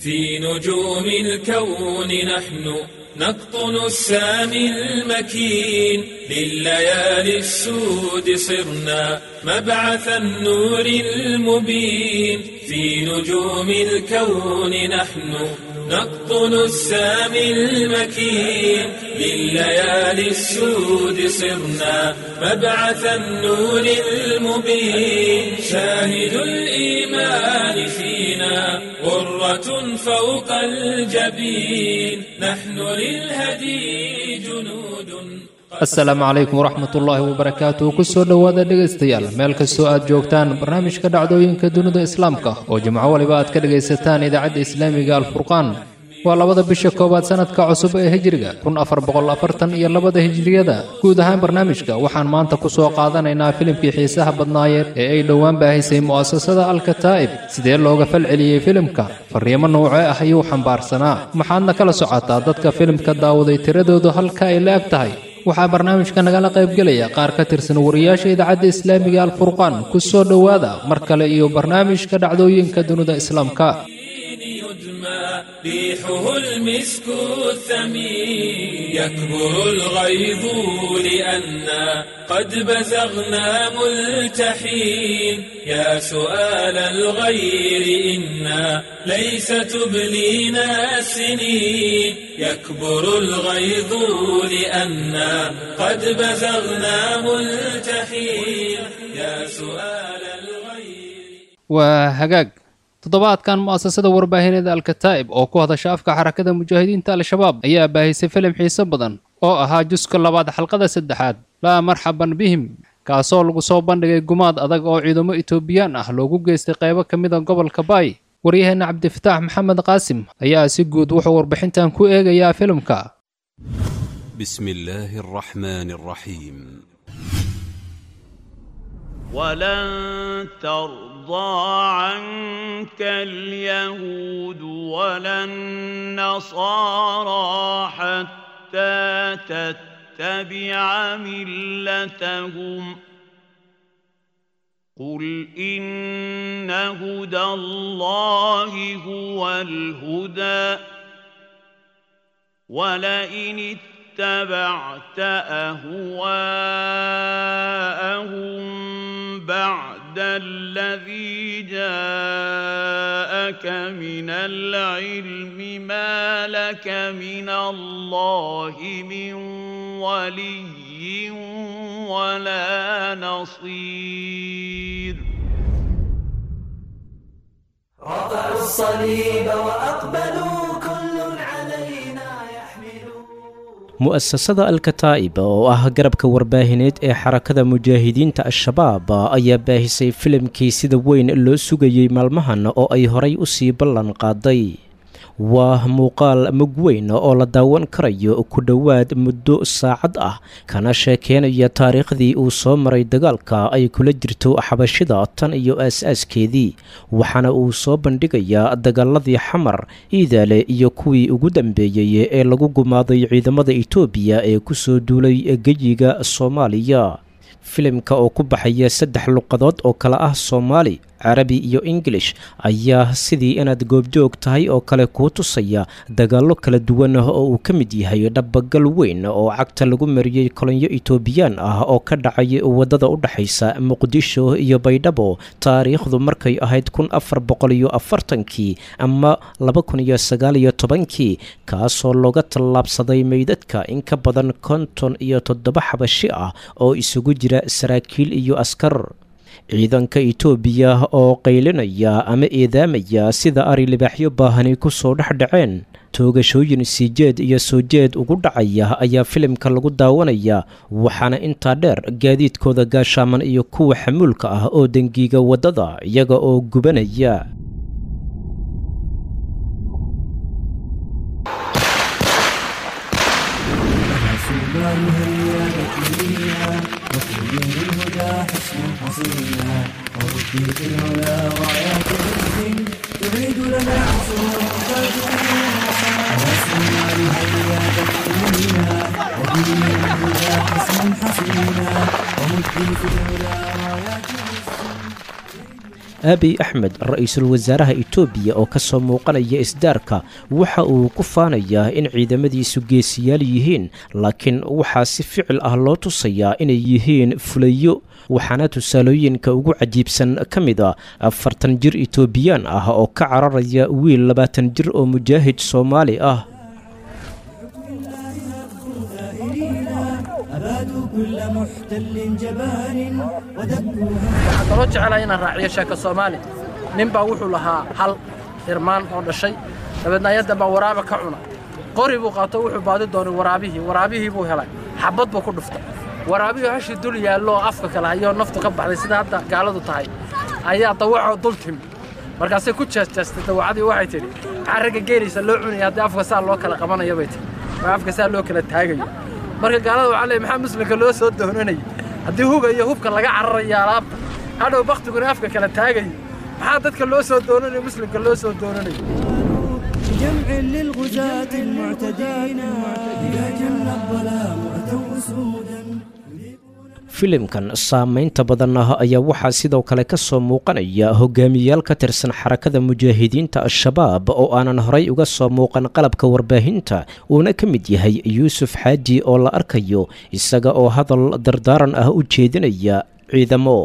في نجوم الكون نحن نقطن السامي المكين لليالي السود صرنا مبعث النور المبين في نجوم الكون نحن نقطن السامي المكين لليالي السود صرنا مبعث النور المبين شاهد الإيمان فينا غرة فوق الجبين نحن للهدي جنود asalaamu calaykum waraxmat ullaahi wabarakaatu kusoo dhowaada dhegaystayaal meel kastoo aad joogtaan barnaamijka dhacdooyinka dunida islaamka oo jimco waliba aad ka dhegaysataan idaacadda islaamiga alfurqaan waa labada bisha koowaad sanadka cusub ee hijriga kun afar boqol afartan iyo labada hijriyada guud ahaan barnaamijka waxaan maanta ku soo qaadanaynaa filimkii xiisaha badnaayeed ee ay dhowaan baahisay mu'asasada alkataa'ib sidee looga falceliyey filimka fariimo noocee ah ayuu xambaarsanaa maxaadna kala socotaa dadka filimka daawaday tiradoodu halka ay la eg tahay waxaa barnaamijka nagala qaybgelaya qaar ka tirsan wariyaasha idaacadda islaamiga alfurqaan ku soo dhowaada mar kale iyo barnaamijka dhacdooyinka dunida islaamka ريحه المسك الثمين يكبر الغيظ لأنا قد بزغنا ملتحين يا سؤال الغير إنا ليس تبلينا السنين يكبر الغيظ لأنا قد بزغنا ملتحين يا سؤال الغير وهجاج toddobaadkan mu'asasada warbaahineeda alkataa'ib oo ku hadasha afka xarakada mujaahidiinta al-shabaab ayaa baahisay filim xiise badan oo ahaa juska labaad xalqada saddexaad laa marxaban bihim kaasoo lagu soo bandhigay gumaad adag oo ciidamo etoobiyaan ah loogu geystay qaybo ka mida gobolka baay waryaheena cabdifataax maxamed qaasim ayaa si guud wuxuu warbixintan ku eegayaa filimka بسم الله الرحمن الرحيم ولن ترضى عنك اليهود ولا النصارى حتى تتبع ملتهم قل إن هدى الله هو الهدى ولئن اتبعت أهواءهم بعد الذي جاءك من العلم ما لك من الله من ولي ولا نصير رفعوا الصليب وأقبلوا كل علينا يحملون mu'asasada alkataa'ib oo ah garabka warbaahineed ee xarakada mujaahidiinta al-shabaab ayaa baahisay filimkii sida weyn loo sugayey maalmahan oo ay horay u sii ballan qaaday waa muuqaal mug weyn oo la daawan karayo ku dhowaad muddo saacad ah kana sheekeynaya taariikhdii uu soo maray dagaalka ay kula jirto xabashida tan iyo aas-aaskeedii waxaana uu soo bandhigayaa dagaaladii xamar iidaale iyo kuwii ugu dambeeyey ee lagu gumaaday ciidamada itoobiya ee kusoo duulay geyiga soomaaliya filimka oo ku baxaya saddex luqadood oo kale ah soomaali carabi iyo ingilish ayaa sidii inaad goobjoog tahay oo kale kuu tusaya dagaallo kala duwan oo uu ka mid yahay dhabagal weyn oo cagta lagu mariyey kolonyo itoobiyaan ah oo ka dhacay waddada u dhexaysa muqdisho iyo baydhabo taariikhdu markay ahayd kun afar boqol iyo afartankii ama laba kun iyo sagaal iyo tobankii kaasoo looga tallaabsaday meydadka in ka badan konton iyo toddoba xabashi ah oo isugu jira saraakiil iyo askar ciidanka itoobiya oo qaylinaya ama eedaamaya sida ari libaaxyo baahani ku soo dhex dhaceen toogashooyin siijeed iyo soo jeed ugu dhacaya ayaa filimka lagu daawanaya waxaana intaa dheer gaadiidkooda gaashaaman iyo kuwa xamuulka ah oo dengiiga waddada iyaga oo gubanaya aabiy axmed ra-iisul wasaaraha itoobiya oo ka soo muuqanaya isdaarka waxa uu ku faanayaa in ciidamadiisu geesiyaal yihiin laakiin waxaa si ficil ah loo tusayaa inay yihiin fulayo waxaana tusaalooyinka ugu cajiibsan ka mid a afartan jir itoobiyaan ah oo ka cararaya wiil labaatan jir oo mujaahid soomaali ah أبادوا كل محتل جبان ودكوا waxaan kaloo jecelahay inaan raaciyo sheeko soomaali nin baa wuxuu lahaa hal irmaan oo dhashay dabeedna ayaddan baa waraaba ka cuna qori buu qaato wuxuu baadi doonay waraabihii waraabihii buu helay xabad buu ku dhuftay waraabihii hashii dul yaallo oo afka kale hayoo naftu ka baxday sida hadda gaaladu tahay ayaa dawacoo dul timi markaasay ku jeesteestay dawacadii waxay tidhi maxaa ragga geelaysa loo cunaya haddii afka saa loo kala qabanayo bay tihi oo afka saa loo kala taagayo marka gaalada waxaa leeyahay maxaa muslimka loo soo doonanayay haddii huga iyo hubka laga cararayo alaabta hadhow baktiguna afka kala taagayo maxaa dadka loo soo doonanayo muslimka loo soo doonanayo بجمع للغزاة المعتدين إذا جن الظلام أتوا أسودا filimkan saamaynta badan ah ayaa waxaa sidoo kale ka soo muuqanaya hogaamiyayaal ka tirsan xarakada mujaahidiinta al-shabaab oo aanan horay uga soo muuqan qalabka warbaahinta uuna ka mid yahay yuusuf xaaji oo la arkayo isaga oo hadal dardaaran ah u jeedinaya ciidamo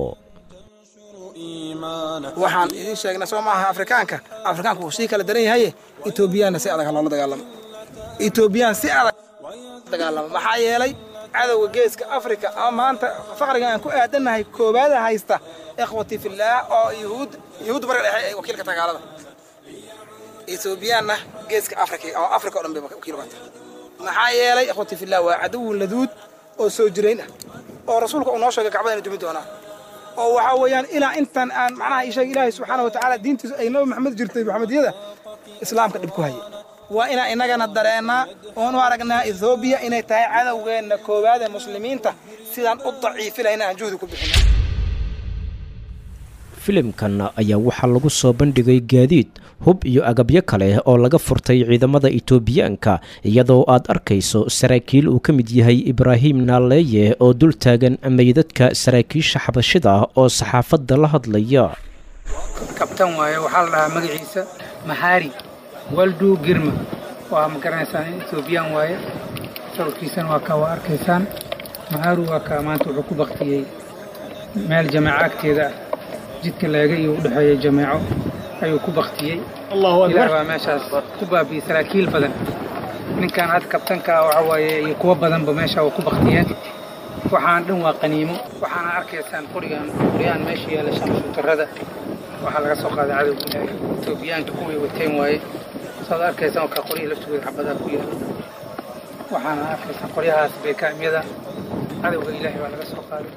waxaan idiin sheegnay soo maaha afrikaanka afrikaanku wuu sii kala daran yahaye etoobiyaanna si adag ha loola dagaalamo etoobiyaan si adag dagaalamo maxaa yeelay cadowga geeska afrika ama maanta faqriga aan ku aadannahay koobaada haysta ikhwati fillaah oo yuhuud yuhuud bariga dhexe ay wakiilka tagaalada etoobiyaanna geeska afrika oo afrika oo dhan bay wakiil uga tahay maxaa yeelay ikhwati fillaah waa cadowun laduud oo soo jirayn ah oo rasuulka uu noo sheegay kacbada inay dumi doonaa oo waxaa weeyaan ilaa intan aan macnaha ii sheeg ilaahay subxaana wa tacaala diintiisu ay nabi maxamed jirtay maxamediyada islaamka dhib ku haya waa inaan innagana dareennaa oon u aragnaa ethoobiya inay tahay cadowgeenna koowaad ee muslimiinta sidaan u daciifi lahayna aan juhdi ku bixino filimkan ayaa waxaa lagu soo bandhigay gaadiid hub iyo agabyo kale oo laga furtay ciidamada itoobiyaanka iyadoo aad arkayso saraakiil uu ka mid yahay ibraahim naaleeye oo dul taagan meydadka saraakiisha xabashida oo saxaafadda la hadlaya kabtan waaye waxaa la dhahaa magaciisa maxaari waldu girma waa ma garanaysaan etoobiyaan waaye sawirkiisana waa kaa waa arkaysaan maxaaru waa kaa maanta wuxuu ku baktiyey meel jameeco agteeda ah jidka leega iyo u dhexeeya jameeco ayuu ku baktiyey ilaah baa meeshaas ku baabiyey saraakiil badan ninkan hadda kabtanka ah waxa waaye iyo kuwo badanba meesha waa ku baktiyeen waxaan dhan waa qaniimo waxaana arkaysaan qorigan qoryahan meesha yaalla shamshuutarada waxaa laga soo qaaday cadowga ilaahay etoobiyaanka kuwii wateen waaye saad arkaysaan oo kaa qoryihii laftooda xabadaa ku yaala waxaana arkaysaan qoryahaas beekaamyada cadowga ilaahay baa laga soo qaaday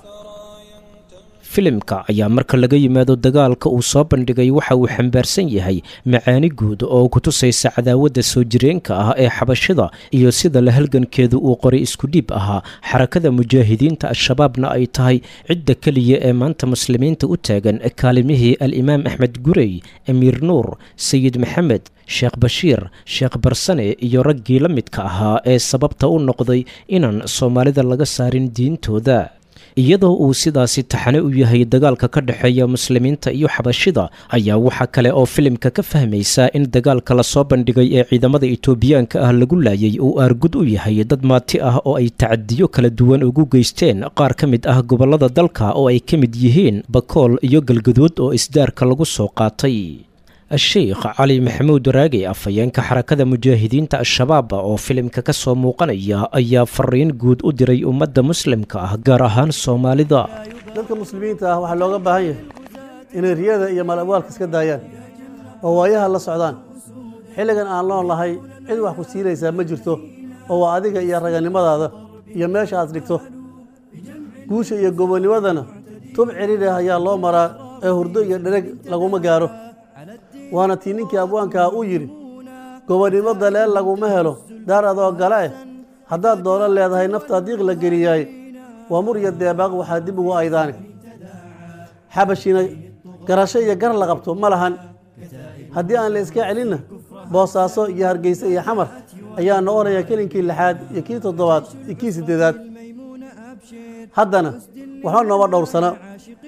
filimka ayaa marka laga yimaado dagaalka uu soo bandhigay waxa uu xambaarsan yahay macaani guud oo ku tusaysa cadaawadda soo jireenka ah ee xabashida iyo sida la halgankeedu uu qoray iskudhiib ahaa xarakada mujaahidiinta al-shabaabna ay tahay cidda keliya ee maanta muslimiinta u taagan kaalimihii al-imaam axmed gurey amiir nuur sayid maxamed sheekh bashiir sheekh barsane iyo raggii la midka ahaa ee sababta u noqday inaan soomaalida laga saarin diintooda iyadoo uu sidaasi taxane u yahay dagaalka ka dhexeeya muslimiinta iyo xabashida ayaa waxaa kale oo filimka ka fahmaysaa in dagaalka lasoo bandhigay ee ciidamada itoobiyaanka ah lagu laayay uu aargud u yahay dad maati ah oo ay tacadiyo kala duwan ugu geysteen qaar ka mid ah gobollada dalka oo ay ka mid yihiin bakool iyo galgaduud oo isdaarka lagu soo qaatay sheikh cali maxamuud waraage afhayeenka xarakada mujaahidiinta al-shabaab oo filimka ka soo muuqanaya ayaa fariin guud u diray ummadda muslimka ah gaar ahaan soomaalida dadka muslimiinta ah waxaa looga baahan yahay inay riyada iyo malabwaalka iska daayaan oo waayaha la socdaan xilligan aan loon lahay cid wax ku siinaysaa ma jirto oo waa adiga iyo raganimadaada iyo meesha aad dhigto guusha iyo gobonimadana tub cidhidha ayaa loo maraa ee hurdo iyo dhereg laguma gaaro waana tii ninkii abwaankaa u yidhi gobonnimo daleel laguma helo daar adoo gale eh haddaad doono leedahay naftaa diiq la geliyaay waa mur iyo deebaaq waxaa dib ugu aydaane xabashina garasho iyo gar la qabto ma lahan haddii aan la iska celinna boosaaso iyo hargeyse iyo xamar ayaa noqonaya kelinkii lixaad iyo kii toddobaad iyo kii siddeedaad haddana waxba nooma dhowrsana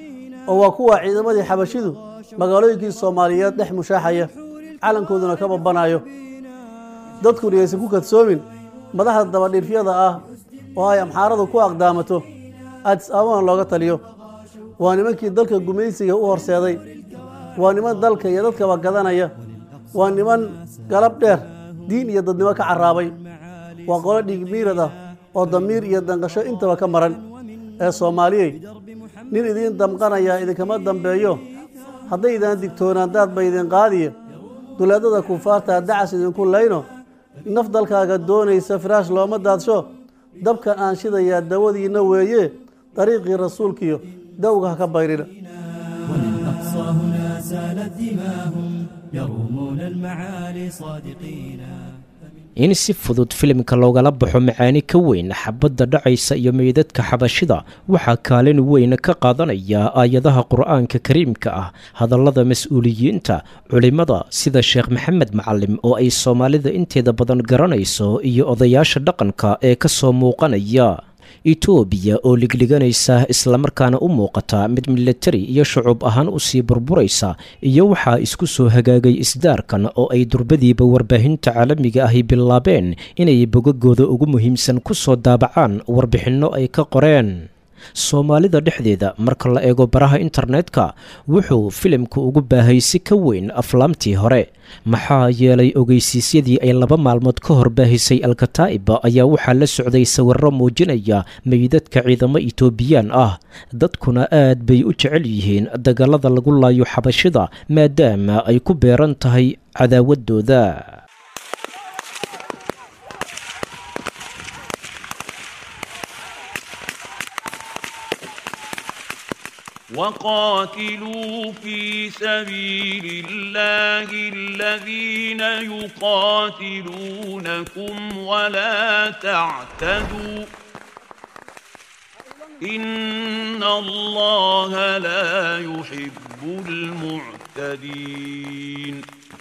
oo waa kuwa ciidamadii xabashidu magaalooyinkii soomaaliyeed dhex mushaaxaya calankooduna ka babanayo dadkuna yaysan ku kadsoomin madaxda dabadhiifyada ah oo ay amxaaradu ku aqdaamato aadis ababana looga taliyo waa nimankii dalka gumaysiga u horseeday waa niman dalka iyo dadkaba gadanaya waa niman galab dheer diin iyo dadnimo ka carraabay waa qolo dhiigmiirad ah oo damiir iyo danqasho intaba ka maran ee soomaaliyey nin idiin damqanaya idinkama dambeeyo hadday idaan digtoonaan daad ba idin qaadiye duleedada kufaarta dacas idinku layno naf dalkaaga doonaysa firaash looma daadsho dabkan aan shidayaa dawadiinna weeye dariiqii rasuulkiyo dawga ha ka bayrina والأقصى هنا سالت دماهم يرومون المعالي صادقين in si fudud filimka loogala baxo macaani ka weyn xabadda dhacaysa iyo meydadka xabashida waxaa kaalin weyn ka qaadanaya aayadaha qur-aanka kariimka ah hadallada mas-uuliyiinta culimmada sida sheekh maxamed macalim oo ay soomaalida inteeda badan garanayso iyo odayaasha dhaqanka ee ka soo muuqanaya etoobiya oo ligliganaysa islamarkaana u muuqata mid milatari iyo shucuub ahaan usii burburaysa iyo waxaa isku soo hagaagay isdaarkan oo ay durbadiiba warbaahinta caalamiga ahi bilaabeen inay bogagooda ugu muhiimsan ku soo daabacaan warbixinno ay ka qoreen soomaalida dhexdeeda marka la eego baraha internetka wuxuu filimku ugu baahay si ka weyn aflaamtii hore maxaa yeelay ogeysiisyadii ay laba maalmood ka hor baahisay alkataa'iba ayaa waxaa la socday sawirro muujinaya meydadka ciidamo itoobiyaan ah dadkuna aad bay u jecel yihiin dagallada lagu laayo xabashida maadaama ay ku beeran tahay cadaawaddooda وقاتلوا في سبيل الله الذين يقاتلونكم ولا تعتدوا إن الله لا يحب المعتدين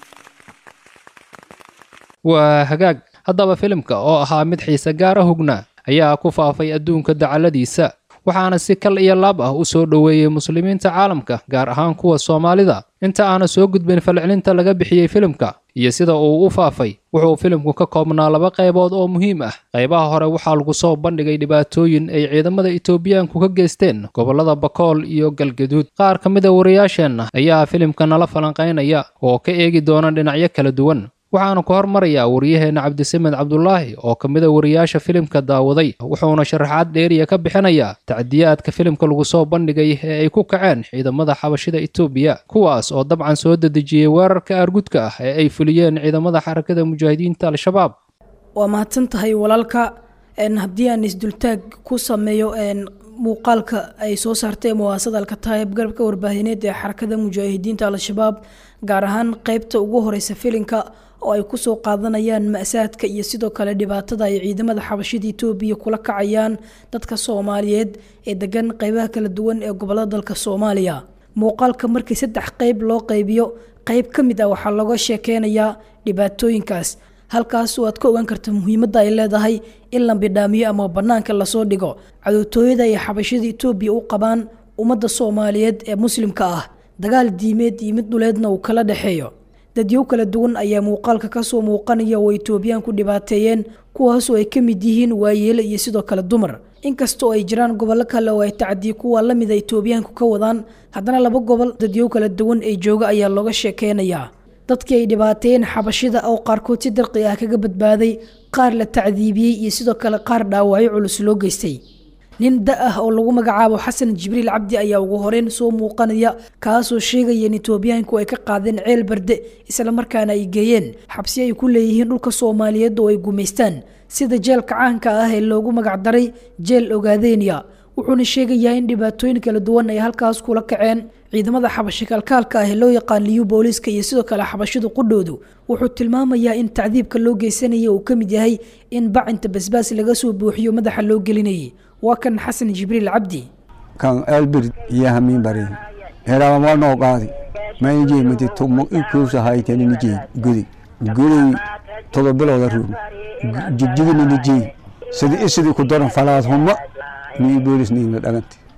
waa hagaag haddaba filimka oo ahaa mid xiise gaara hugna ayaa ku faafay adduunka dacaladiisa waxaana si kal iyo laab ah u soo dhoweeyey muslimiinta caalamka gaar ahaan kuwa soomaalida inta aana soo gudbin falcelinta laga bixiyey filimka iyo sida uu u faafay wuxuu filimku ka koobnaa laba qaybood oo muhiim ah qaybaha hore waxaa lagu soo bandhigay dhibaatooyin ay ciidamada itoobiyaanku ka geysteen gobollada bakool iyo galgaduud qaar ka mid a wariyaasheenna ayaa filimka nala falanqaynaya oo ka eegi doona dhinacyo kala duwan waxaanu ku hormarayaa wariyaheenna cabdisamed cabdulaahi oo ka mid a wariyaasha filimka daawaday wuxuuna sharaxaad dheeriya ka bixinayaa tacdiyaadka filimka lagu soo bandhigay ee ay ku kaceen ciidamada xabashida itoobiya kuwaas oo dabcan soo dedejiyey weerarka aargudka ah ee ay fuliyeen ciidamada xarakada mujaahidiinta al-shabaab waa mahadsan tahay walaalka haddii aan isdultaag ku sameeyo muuqaalka ay soo saartay muwaasada alkataayib garabka warbaahineed ee xarakada mujaahidiinta al-shabaab gaar ahaan qeybta ugu horeysa filinka oo ay kusoo qaadanayaan ma-saadka iyo sidoo kale dhibaatada ay ciidamada xabashida itoobiya kula kacayaan dadka soomaaliyeed ee degan qeybaha kala duwan ee gobolada dalka soomaaliya muuqaalka markii saddex qeyb loo qeybiyo qeyb ka mid ah waxaa looga sheekeynayaa dhibaatooyinkaas halkaas oo aad ka ogaan karta muhiimadda ay leedahay in la bidhaamiyo ama banaanka lasoo dhigo cadowtooyada ay xabashada itoobiya u qabaan ummadda soomaaliyeed ee muslimka ah dagaal diimeed iyo mid dhuleedna uu kala dhexeeyo dadyow kala duwan ayaa muuqaalka kasoo muuqanaya oo itoobiyaan ku dhibaateeyeen kuwaasoo ay ka mid yihiin waayeele iyo sidoo kale dumar inkastoo ay jiraan gobollo kale oo ay tacdiye kuwa la mida itoobiyaanku ka wadaan haddana laba gobol dadyow kala duwan ee jooga ayaa looga sheekeynayaa dadkii ay dhibaateeyeen xabashida oo qaarkood si darqi ah kaga badbaaday qaar la tacdiibiyey iyo sidoo kale qaar dhaawacyo culus loo geystay nin da ah oo lagu magacaabo xasan jibriil cabdi ayaa ugu horeyn soo muuqanaya kaasoo sheegaya in itoobiyaanku ay ka qaadeen ceel barde islamarkaana ay geeyeen xabsi ay ku leeyihiin dhulka soomaaliyeed oo ay gumaystaan sida jeelka caanka ah ee loogu magacdaray jeel ogaadenia wuxuuna sheegayaa in dhibaatooyin kala duwan ay halkaas kula kaceen ciidamada xabashi kalkaalka ah ee loo yaqaan liyu booliiska iyo sidoo kale xabashidu qudhoodu wuxuu tilmaamayaa in tacdiibka loo geysanaya uu ka mid yahay in bacinta basbaas laga soo buuxiyo madaxa loo gelinayay waa kan xasan jibriil cabdi kan elbir iyo hamiin bari heraama waa noo qaadi maynjey mati tumo ikuusa hayteninijey gudi guday todoba bilooda ruugi jigjigininijey sidi isidii ku daran falaad humma nii boolis niina dhagante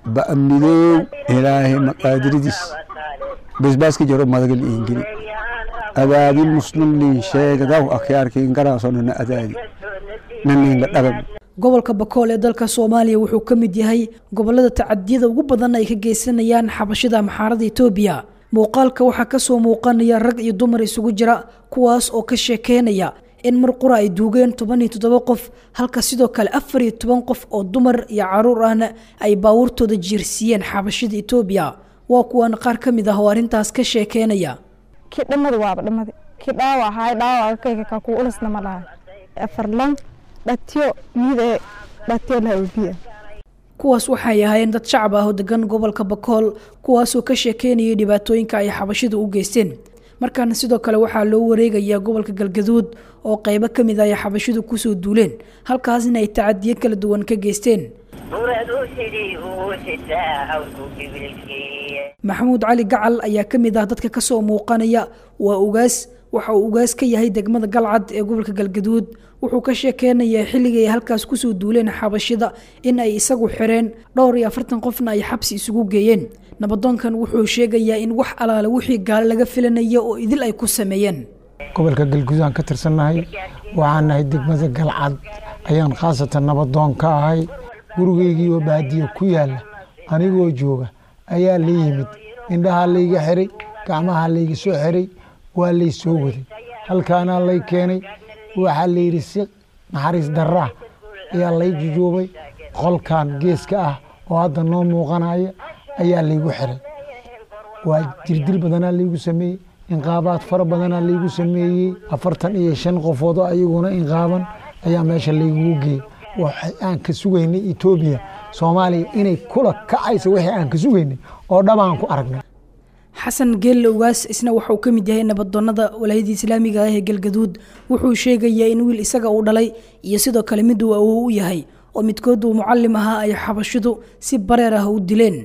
ba'amidoow ilaahay maqaadiridiis basbaaska jaro madagal iingeli adaadin muslimlii sheegadaw akhyaarkiin garaasonana adaadi naninga dhagam gobolka bakool ee dalka soomaaliya wuxuu ka mid yahay gobolada tacadiyada ugu badan ay ka geysanayaan xabashida maxaarada etoobiya muuqaalka waxaa kasoo muuqanaya rag iyo dumar isugu jira kuwaas oo ka sheekeynaya in mar qura ay duugeen toban iyo toddoba qof halka sidoo kale afar iyo toban qof oo dumar iyo caruur ahna ay baabuurtooda jiirsiiyeen xabashida etoobiya waa kuwan qaar ka mid ah oo arrintaas ka sheekeynaya kii dhammada waaba dhammada kii dhaawac ahaay dhaawaca kayga kaa kuu ulasna ma lahay afarlan dhatiyo miide dhatiyo laha obiya kuwaas waxay ahaayeen dad shacab ah oo degan gobolka bakool kuwaasoo ka sheekeynayay dhibaatooyinka ay xabashidu u geysteen markaana sidoo kale waxaa loo wareegayaa gobolka galgaduud oo qaybo ka mid ah ay xabashidu kusoo duuleen halkaasna ay tacadiyo kala duwan ka geysteen maxamuud cali gacal ayaa ka mid ah dadka kasoo muuqanaya waa ugaas waxa uu ugaas ka yahay degmada galcad ee gobolka galgaduud wuxuu ka sheekeynayaa xilligii ay halkaas kusoo duuleen xabashida in ay isagu xireen dhowr iyo afartan qofna ay xabsi isugu geeyeen nabadoonkan wuxuu sheegayaa in wax alaale wixii gaalo laga filanaya oo idil ay ku sameeyeen gobolka galguduud aan ka tirsannahay waxaan nahay degmada galcad ayaan khaasatan nabadoon ka ahay gurigeygii oo baadiyo ku yaalla anigoo jooga ayaa la yimid indhahaa layga xiray gacmahaa layga soo xiray waa lay soo waday halkaanaa lay keenay waxaa layidhi si naxariis darraa ayaa lay jujuubay qolkan geeska ah oo hadda noo muuqanaya ayaa laygu xiray waa jirdil badanaa laygu sameeyey inqaabaad fara badanaa laygu sameeyey afartan iyo shan qofood oo ayaguna inqaaban ayaa meesha laygugu geeyey waxay aan ka sugaynay etoobiya soomaaliya inay kula kacayso wixii aan ka sugaynay oo dhabaan ku aragnay xasan geelle ugaas isna waxauu ka mid yahay nabadoonnada walaayadii islaamiga ah ee galgaduud wuxuu sheegayaa in wiil isaga uu dhalay iyo sidoo kale mid uu awow u yahay oo midkood uu mucallim ahaa ay xabashidu si bareer ah u dileen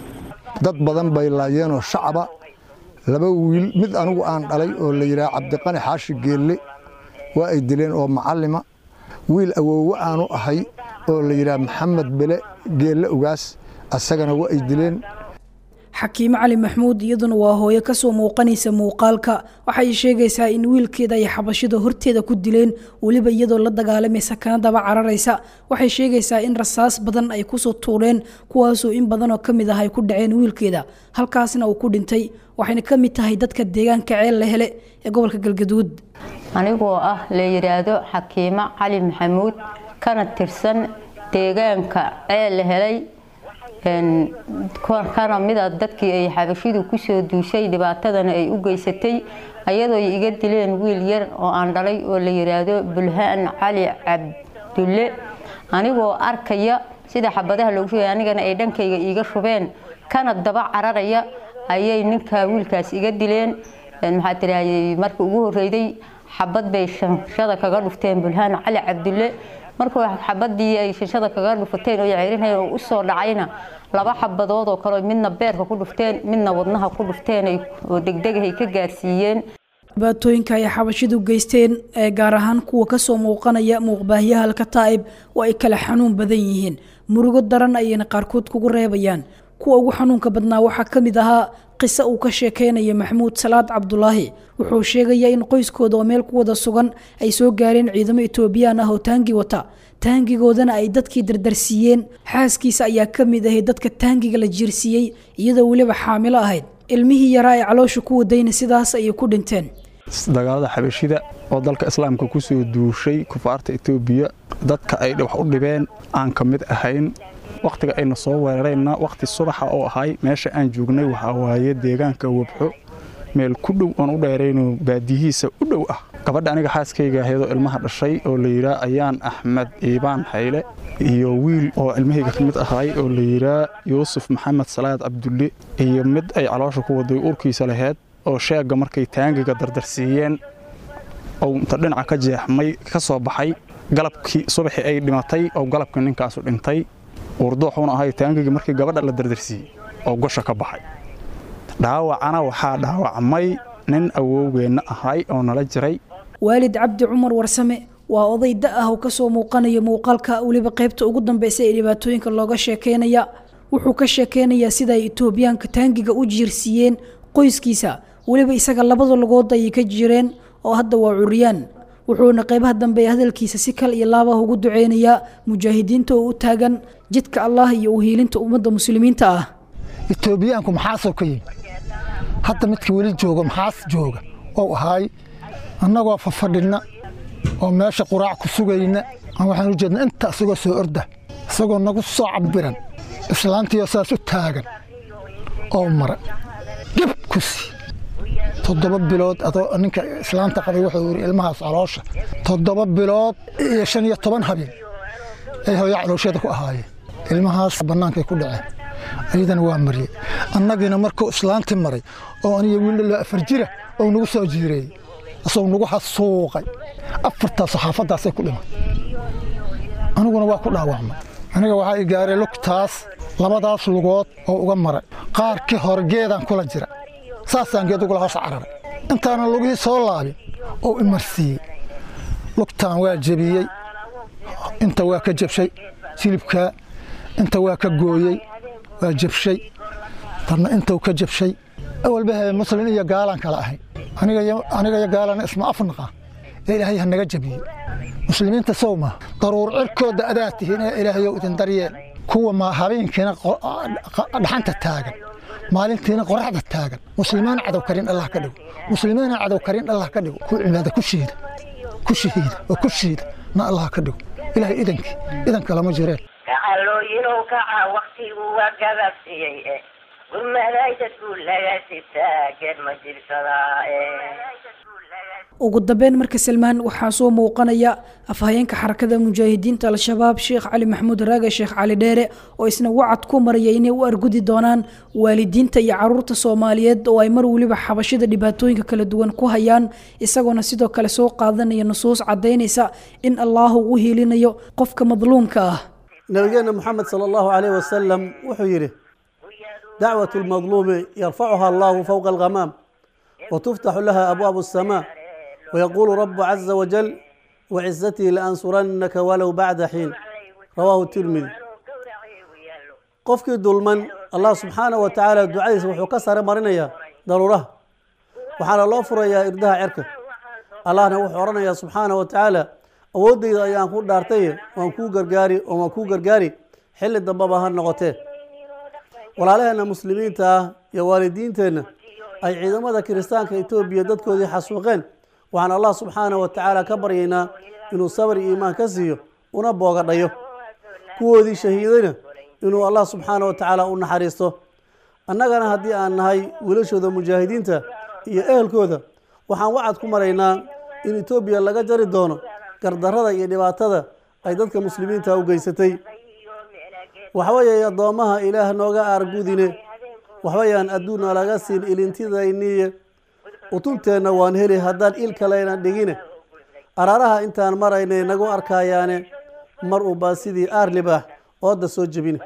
dad badan bay laayeenoo shacaba laba wiil mid anigu aan dhalay oo la yidhaha cabdiqani xaashi geelle waa ay dileen oo macallima wiil awoowe aanu ahay oo la yidhaha maxamed bele geelle ugaas asagana waa ay dileen xakiime cali maxmuud iyaduna waa hooyo kasoo muuqanaysa muuqaalka waxay sheegaysaa in wiilkeeda ay xabashida horteeda ku dileen weliba iyadoo la dagaalamaysa kana daba cararaysa waxay sheegaysaa in rasaas badan ay kusoo tuureen kuwaasoo in badanoo ka mid ah ay ku dhaceen wiilkeeda halkaasna uu ku dhintay waxayna ka mid tahay dadka deegaanka ceel la hele ee gobolka galgaduud anigoo ah la yidhaahdo xakiimo cali maxamuud kana tirsan deegaanka ceel la helay kana mida dadkii ay xabashidu kusoo duushay dhibaatadana ay u geysatay ayadoo ay iga dileen wiil yar oo aan dhalay oo la yidhaahdo bulhaan cali cabdulle anigoo arkaya sida xabadaha loogu shugay anigana ay dhankayga iiga shubeen kana daba cararaya ayay ninka wiilkaas iga dileen maxaa tiraahday markii ugu horreyday xabad bay shanshada kaga dhufteen bulhaan cali cabdulle markuu xabadii ay shashada kaga dhufateen oo ceerinayeen oo usoo dhacayna laba xabadood oo kale midna beerka ku dhufteen midna wadnaha ku dhufteen oo degdegahay ka gaarsiiyeen dhibaatooyinka ay xabashidu geysteen ee gaar ahaan kuwa kasoo muuqanaya muuqbaahyaha alkataa'ib oo ay kala xanuun badan yihiin murugo daran ayayna qaarkood kugu reebayaan kuwa ugu xanuunka badnaa waxaa ka mid ahaa qiso uu ka sheekeynaya maxamuud salaad cabdulaahi wuxuu sheegayaa in qoyskooda oo meel ku wada sugan ay soo gaareen ciidamo etoobiyaan ah oo taangi wata taangigoodana ay dadkii dardarsiiyeen xaaskiisa ayaa ka mid ahay dadka taangiga la jiirsiiyey iyadoo weliba xaamilo ahayd ilmihii yaraa ee caloosha ku wadayna sidaas ayay ku dhinteen dagaalada xabashida oo dalka islaamka ku soo duushay kufaarta etoobiya dadka ay wax u dhibeen aan ka mid ahayn wakhtiga ayna soo weerarayna wakhti subaxa oo ahay meesha aan joognay waxaa waaye deegaanka wabxo meel ku dhow oon u dheerayno baadiyihiisa u dhow ah gabadha aniga xaaskayga ahaydoo ilmaha dhashay oo la yidhaa ayaan axmed iibaan xayle iyo wiil oo ilmahayga ka mid ahay oo la yidhaa yuusuf maxamed salaad cabdulle iyo mid ay caloosha ku waday urkiisa laheyd oo sheegga markay taangiga dardarsiiyeen oo inta dhinaca ka jeexmay ka soo baxay galabkii subaxii ay dhimatay oo galabkii ninkaasu dhintay urduuxuuna ahay taangigii markii gabadha la dardarsiiyey oo gosha ka baxay dhaawacana waxaa dhaawacmay nin awowgeenna ahay oo nala jiray waalid cabdi cumar warsame waa oday da ah oo kasoo muuqanaya muuqaalka weliba qaybta ugu dambeysa ee dhibaatooyinka looga sheekeynaya wuxuu ka sheekeynayaa sida ay etoobiyaanka taangiga u jiirsiiyeen qoyskiisa weliba isaga labada lugood ayay ka jireen oo hadda waa curiyaan wuxuuna qaybaha dambe ee hadalkiisa si kal iyo laabah ugu duceynayaa mujaahidiinta oo u taagan jidka allah iyo uhiilinta ummadda muslimiinta ah etoobiyaanku maxaasoo ka yimi hadda midka weli jooga maxaas jooga oo ahaay annagoo fafadhinna oo meesha quraac ku sugayna aan waxaan u jeedna inta isagoo soo orda isagoo nagu soo cabiran islaantiioo saas u taagan oo mara geb ku sii toddoba bilood adoo ninka islaanta qabay wuxuu yidhi ilmahaas caloosha toddoba bilood iyo shan iyo toban habeen ay hooya calooshada ku ahaayeen ilmahaas bannaankay ku dhaceen ayadana waa mariyey annagiina markuu islaantii maray oo aniga wiildhaloo afar jira oo nagu soo jiireeyey isagoo nagu xasuuqay afartaas saxaafaddaasay ku dhimay aniguna waa ku dhaawacmay aniga waxaa i gaaray lugtaas labadaas lugood oo uga maray qaarkii hore geedaan kula jira saasaan geed ugula hoos cararay intaanan lugihii soo laabin oo imarsiiyey lugtaan waa jebiyey inta waa ka jabshay silibkaa inta waa ka gooyey waa jabshay tanna intuu ka jabshay awalba muslin iyo gaalaan kala ahay aniga iyo gaalana isma afnaqa ee ilaahay ha naga jabiyey muslimiinta sow ma daruur cirkooda adaa tihiin ee ilaahayow idin daryeel kuwa ma habeenkiina dhaxanta taagan maalintiina qoraxda taagan muslimiin cadow karin allah ka dhigo muslimiina cadow karin allah ka dhigo ku cibaada ku shiida ku shahiida oo ku shiida na allah ka dhigo ilaahay idankii idanka lama jireen gacalooyinow kaca waktigu waa gababsiyey eh gurmaday dadku laga sitaa geed ma jirsadaa ugu dambeyn marka salmaan waxaa soo muuqanaya afhayeenka xarakada mujaahidiinta al-shabaab sheekh cali maxamuud raage sheekh cali dheere oo isna wacad ku maraya inay u argudi doonaan waalidiinta iyo caruurta soomaaliyeed oo ay mar weliba xabashida dhibaatooyinka kala duwan ku hayaan isagoona sidoo kale soo qaadanaya nusuus cadaynaysa in allaahu u hiilinayo qofka madluumka ah nabigeena moxamed sala allahu caleyh wasalam wuxuu yidhi dacwat lmadluumi yarfacuha allahu fowqa alghamaam watuftaxu laha abwaabu asamaa ويقول رب عز وجل وعزتي لأنصرنك ولو بعد حين رواه الترمذي qofkii dulman allah subxaanaه wa tacaala ducadiisa wuxuu ka sare marinayaa daruuraha waxaana loo furayaa irdaha cerka allahna wuxuu odhanayaa subxaanaه wa tacaala awooddayda ayaan ku dhaartay waan kuu gargaari oo waan kuu gargaari xilli dambeba ha noqotee walaalaheenna muslimiinta ah iyo waalidiinteenna ay ciidamada kiristaanka etoobiya dadkoodii xasuuqeen waxaan allah subxaanaه wa tacaala ka baryaynaa inuu sabr iyo iimaan ka siiyo una boogadhayo kuwoodii shahiidayna inuu allah subxaanaه wa tacaala u naxariisto annagana haddii aan nahay wiilashooda mujaahidiinta iyo ehelkooda waxaan wacad ku maraynaa in etoobiya laga jari doono gardarrada iyo dhibaatada ay dadka muslimiinta u geysatay waxweeye addoommaha ilaah nooga aargudine waxbayaan adduunna laga siin ilintidayniye utunteenna waan heli haddaan il kalena dhigine araaraha intaan maraynay nagu arkayaane mar unbaa sidii aar libaax ooda soo jebine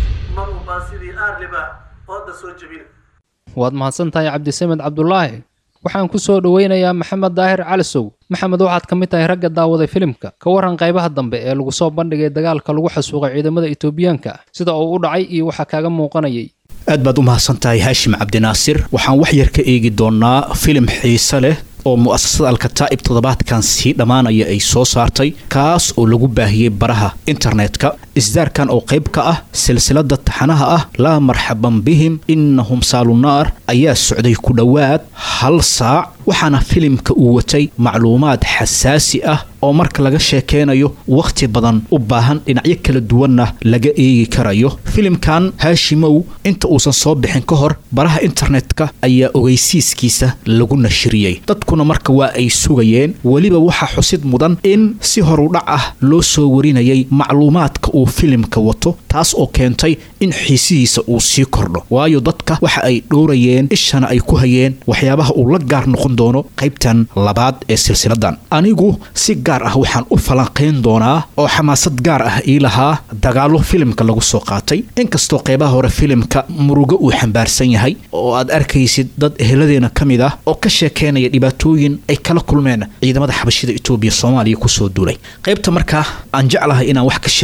waad mahadsantahay cabdisamed cabdulaahi waxaan ku soo dhoweynayaa maxamed daahir calisow maxamed waxaad ka mid tahay ragga daawaday filimka ka waran qaybaha dambe ee lagu soo bandhigay dagaalka lagu xasuuqay ciidamada etoobiyaanka sida uu u dhacay iyo waxaa kaaga muuqanayay aad baad u mahadsantahay haashim cabdinaasir waxaan wax yar ka eegi doonaa filim xiise leh oo mu'asasada alkataa'ib toddobaadkan sii dhammaanaya ay soo saartay kaas oo lagu baahiyey baraha internetka isdaarkan oo qayb ka ah silsilada taxanaha ah laa marxaban bihim innahum saalunaar ayaa socday ku dhowaad hal saac waxaana filimka uu watay macluumaad xasaasi ah oo marka laga sheekeynayo wakhti badan u baahan dhinacyo kala duwanna laga eegi karayo filimkan haashimow inta uusan soo bixin ka hor baraha internetka ayaa ogeysiiskiisa lagu nashiriyey dadkuna marka waa ay sugayeen weliba waxaa xusid mudan in si horudhac ah loo soo warinayay macluumaadka uu filimka wato taas oo keentay in xiisihiisa uu sii kordho waayo dadka waxa ay dhowrayeen ishana ay ku hayeen waxyaabaha uu la gaar noqon doono qaybtan labaad ee silsiladan anigu si gaar ah waxaan u falanqayn doonaa oo xamaasad gaar ah ii lahaa dagaallo filimka lagu soo qaatay inkastoo qeybaha hore filimka murugo uu xambaarsan yahay oo aad arkaysid dad eheladeena ka mid ah oo ka sheekeynaya dhibaatooyin ay kala kulmeen ciidamada xabashida etoobiya soomaaliya kusoo duulay qaybta markaa aan jeclahay inaan wax ka sheego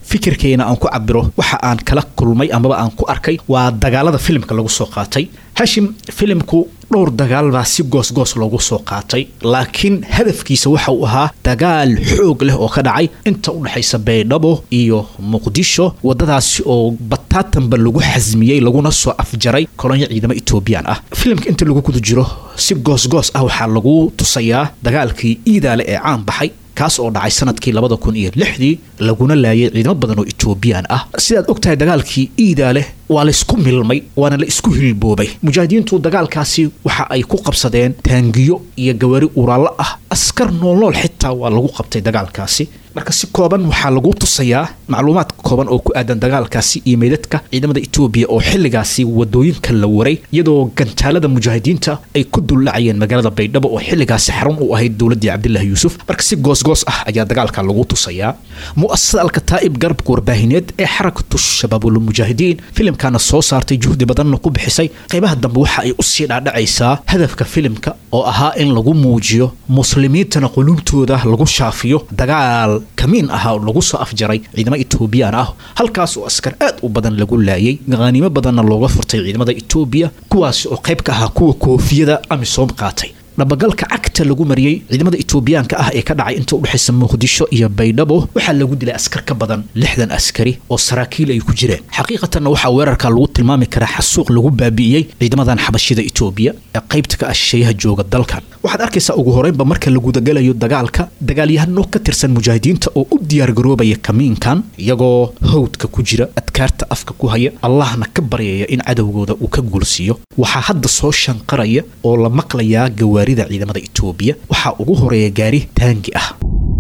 fikirkayna aan ku cabiro waxa aan kala kulmay amaba aan ku arkay waa dagaalada filimka lagu soo qaatay hashim filimku dhowr dagaal baa si goosgoos loogu soo qaatay laakiin hadafkiisa waxa uu ahaa dagaal xoog leh oo ka dhacay inta u dhexaysa baydhabo iyo muqdisho wadadaasi oo bataatanba lagu xasmiyey laguna soo afjaray kolonyo ciidamo etoobiyaan ah filimka inta lagu guda jiro si goosgoos ah waxaa lagu tusayaa dagaalkii iidaale ee caan baxay kaas oo dhacay sanadkii labada kun iyo lixdii laguna laayay ciidamo badan oo etoobiyaan ah sidaad ogtahay dagaalkii iidaale waa la isku milmay waana la isku hilboobay mujaahidiintu dagaalkaasi waxa ay ku qabsadeen taangiyo iyo gawaari uraallo ah askar noolnool xitaa waa lagu qabtay dagaalkaasi marka si kooban waxaa lagu tusayaa macluumaad kooban oo ku aadan dagaalkaasi iyo meydadka ciidamada etoobiya oo xilligaasi wadooyinka la waray iyadoo gantaalada mujaahidiinta ay ku dullacayeen magaalada baydhabo oo xilligaasi xarun u ahayd dowladii cabdilaahi yuusuf marka si goosgoos ah ayaa dagaalka lagu tusayaa mu'asasada alkataa'ib garabka warbaahineed ee xarakatu shabaabulmujaahidiin filimkana soo saartay juhdi badanna ku bixisay qaybaha dambe waxa ay usii dhaadhacaysaa hadafka filimka oo ahaa in lagu muujiyo muslimiintana quluubtooda lagu shaafiyo dagaal kamiin ahaa oo lagu soo afjaray ciidamo etoobiyaan ah halkaas oo askar aad u badan lagu laayay qaaniimo badanna looga furtay ciidamada etoobiya kuwaasi oo qayb ka ahaa kuwa koofiyada amisom qaatay dhabagalka cagta lagu mariyey ciidamada etoobiyaanka ah ee ka dhacay inta udhexaysa muqdisho iyo baydhabo waxaa lagu dilay askar ka badan lixdan askari oo saraakiil ay ku jireen xaqiiqatanna waxaa weerarka lagu tilmaami karaa xasuuq lagu baabi'iyey ciidamadan xabashida etoobiya ee qaybta ka ah shisheeyaha jooga dalkan waxaad arkaysaa ugu horeynba marka la gudagalayo dagaalka dagaalyahano ka tirsan mujaahidiinta oo u diyaargaroobaya kamiinkan iyagoo hawdka ku jira adkaarta afka ku haya allahna ka baryaya in cadowgooda uu ka guulsiiyo waxaa hadda soo shanqaraya oo la maqlayaa gawaarida ciidamada etoobiya waxaa ugu horeeya gaari taangi ah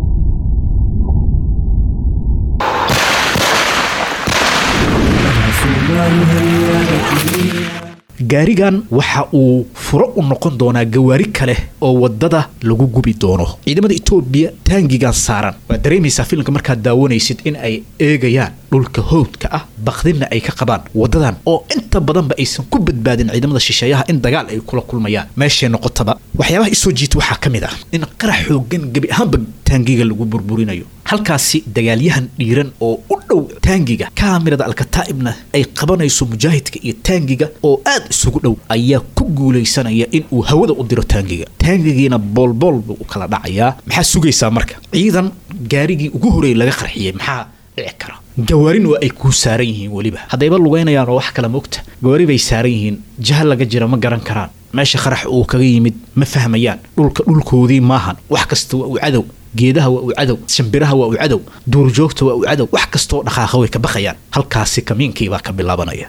gaarigan waxa uu furo u noqon doonaa gawaari kale oo wadada lagu gubi doono ciidamada etoobiya taangigan saaran waad dareemaysaa filimka markaad daawanaysid in ay eegayaan dhulka howdka ah bakdinna ay ka qabaan wadadan oo inta badanba aysan ku badbaadin ciidamada shisheeyaha in dagaal ay kula kulmayaan meeshay noqotaba waxyaabaha isoo jiita waxaa ka mid ah in qarax xoogan gebi ahaanba taangiga lagu burburinayo halkaasi dagaalyahan dhiiran oo u dhow taangiga kaamirada alkataa'ibna ay qabanayso mujaahidka iyo taangiga oo aad isugu dhow ayaa ku guulaysanaya in uu hawada u diro taangiga taangigiina boolbool buu u kala dhacayaa maxaa sugaysaa marka ciidan gaarigii ugu horeeyay laga qarxiyey maxaa dhici kara gawaarin waa ay kuu saaran yihiin weliba haddayba lugaynayaan oo wax kale mogta gawaari bay saaran yihiin jaha laga jira ma garan karaan meesha qarax uu kaga yimid ma fahmayaan dhulka dhulkoodii maahan wax kasta waa uu cadow geedaha waa uu cadow shimbiraha waa uu cadow duurjoogta waa uu cadow wax kastaoo dhaqaaqa way ka baqayaan halkaasi kamiinkii baa ka bilaabanaya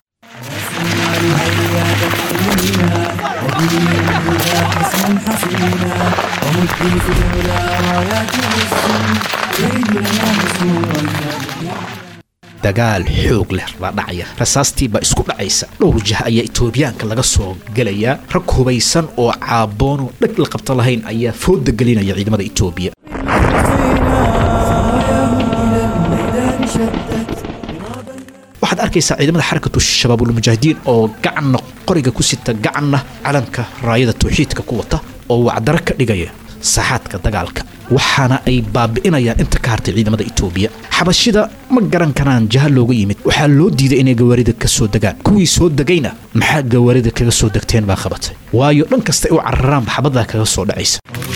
dagaal xoog leh baa dhacaya rasaastii baa isku dhacaysa dhowr jah ayaa etoobiyaanka laga soo gelayaa rag hubaysan oo caaboonu dheg la qabto lahayn ayaa fooda gelinaya ciidamada etoobiya waxaad arkaysaa ciidamada xarakatu shabaabulmujaahidiin oo gacanna qoriga ku sita gacanna calanka raayada tawxiidka ku wata oo wacdaro ka dhigaya saaxaadka dagaalka waxaana ay baabi'inayaan inta ka hartay ciidamada etoobiya xabashida ma garan karaan jaha looga yimid waxaa loo diiday inay gawaarida ka soo degaan kuwii soo degayna maxaa gawaarida kaga soo degteen baa qabatay waayo dhan kasta ay u cararaanba xabadaa kaga soo dhacaysa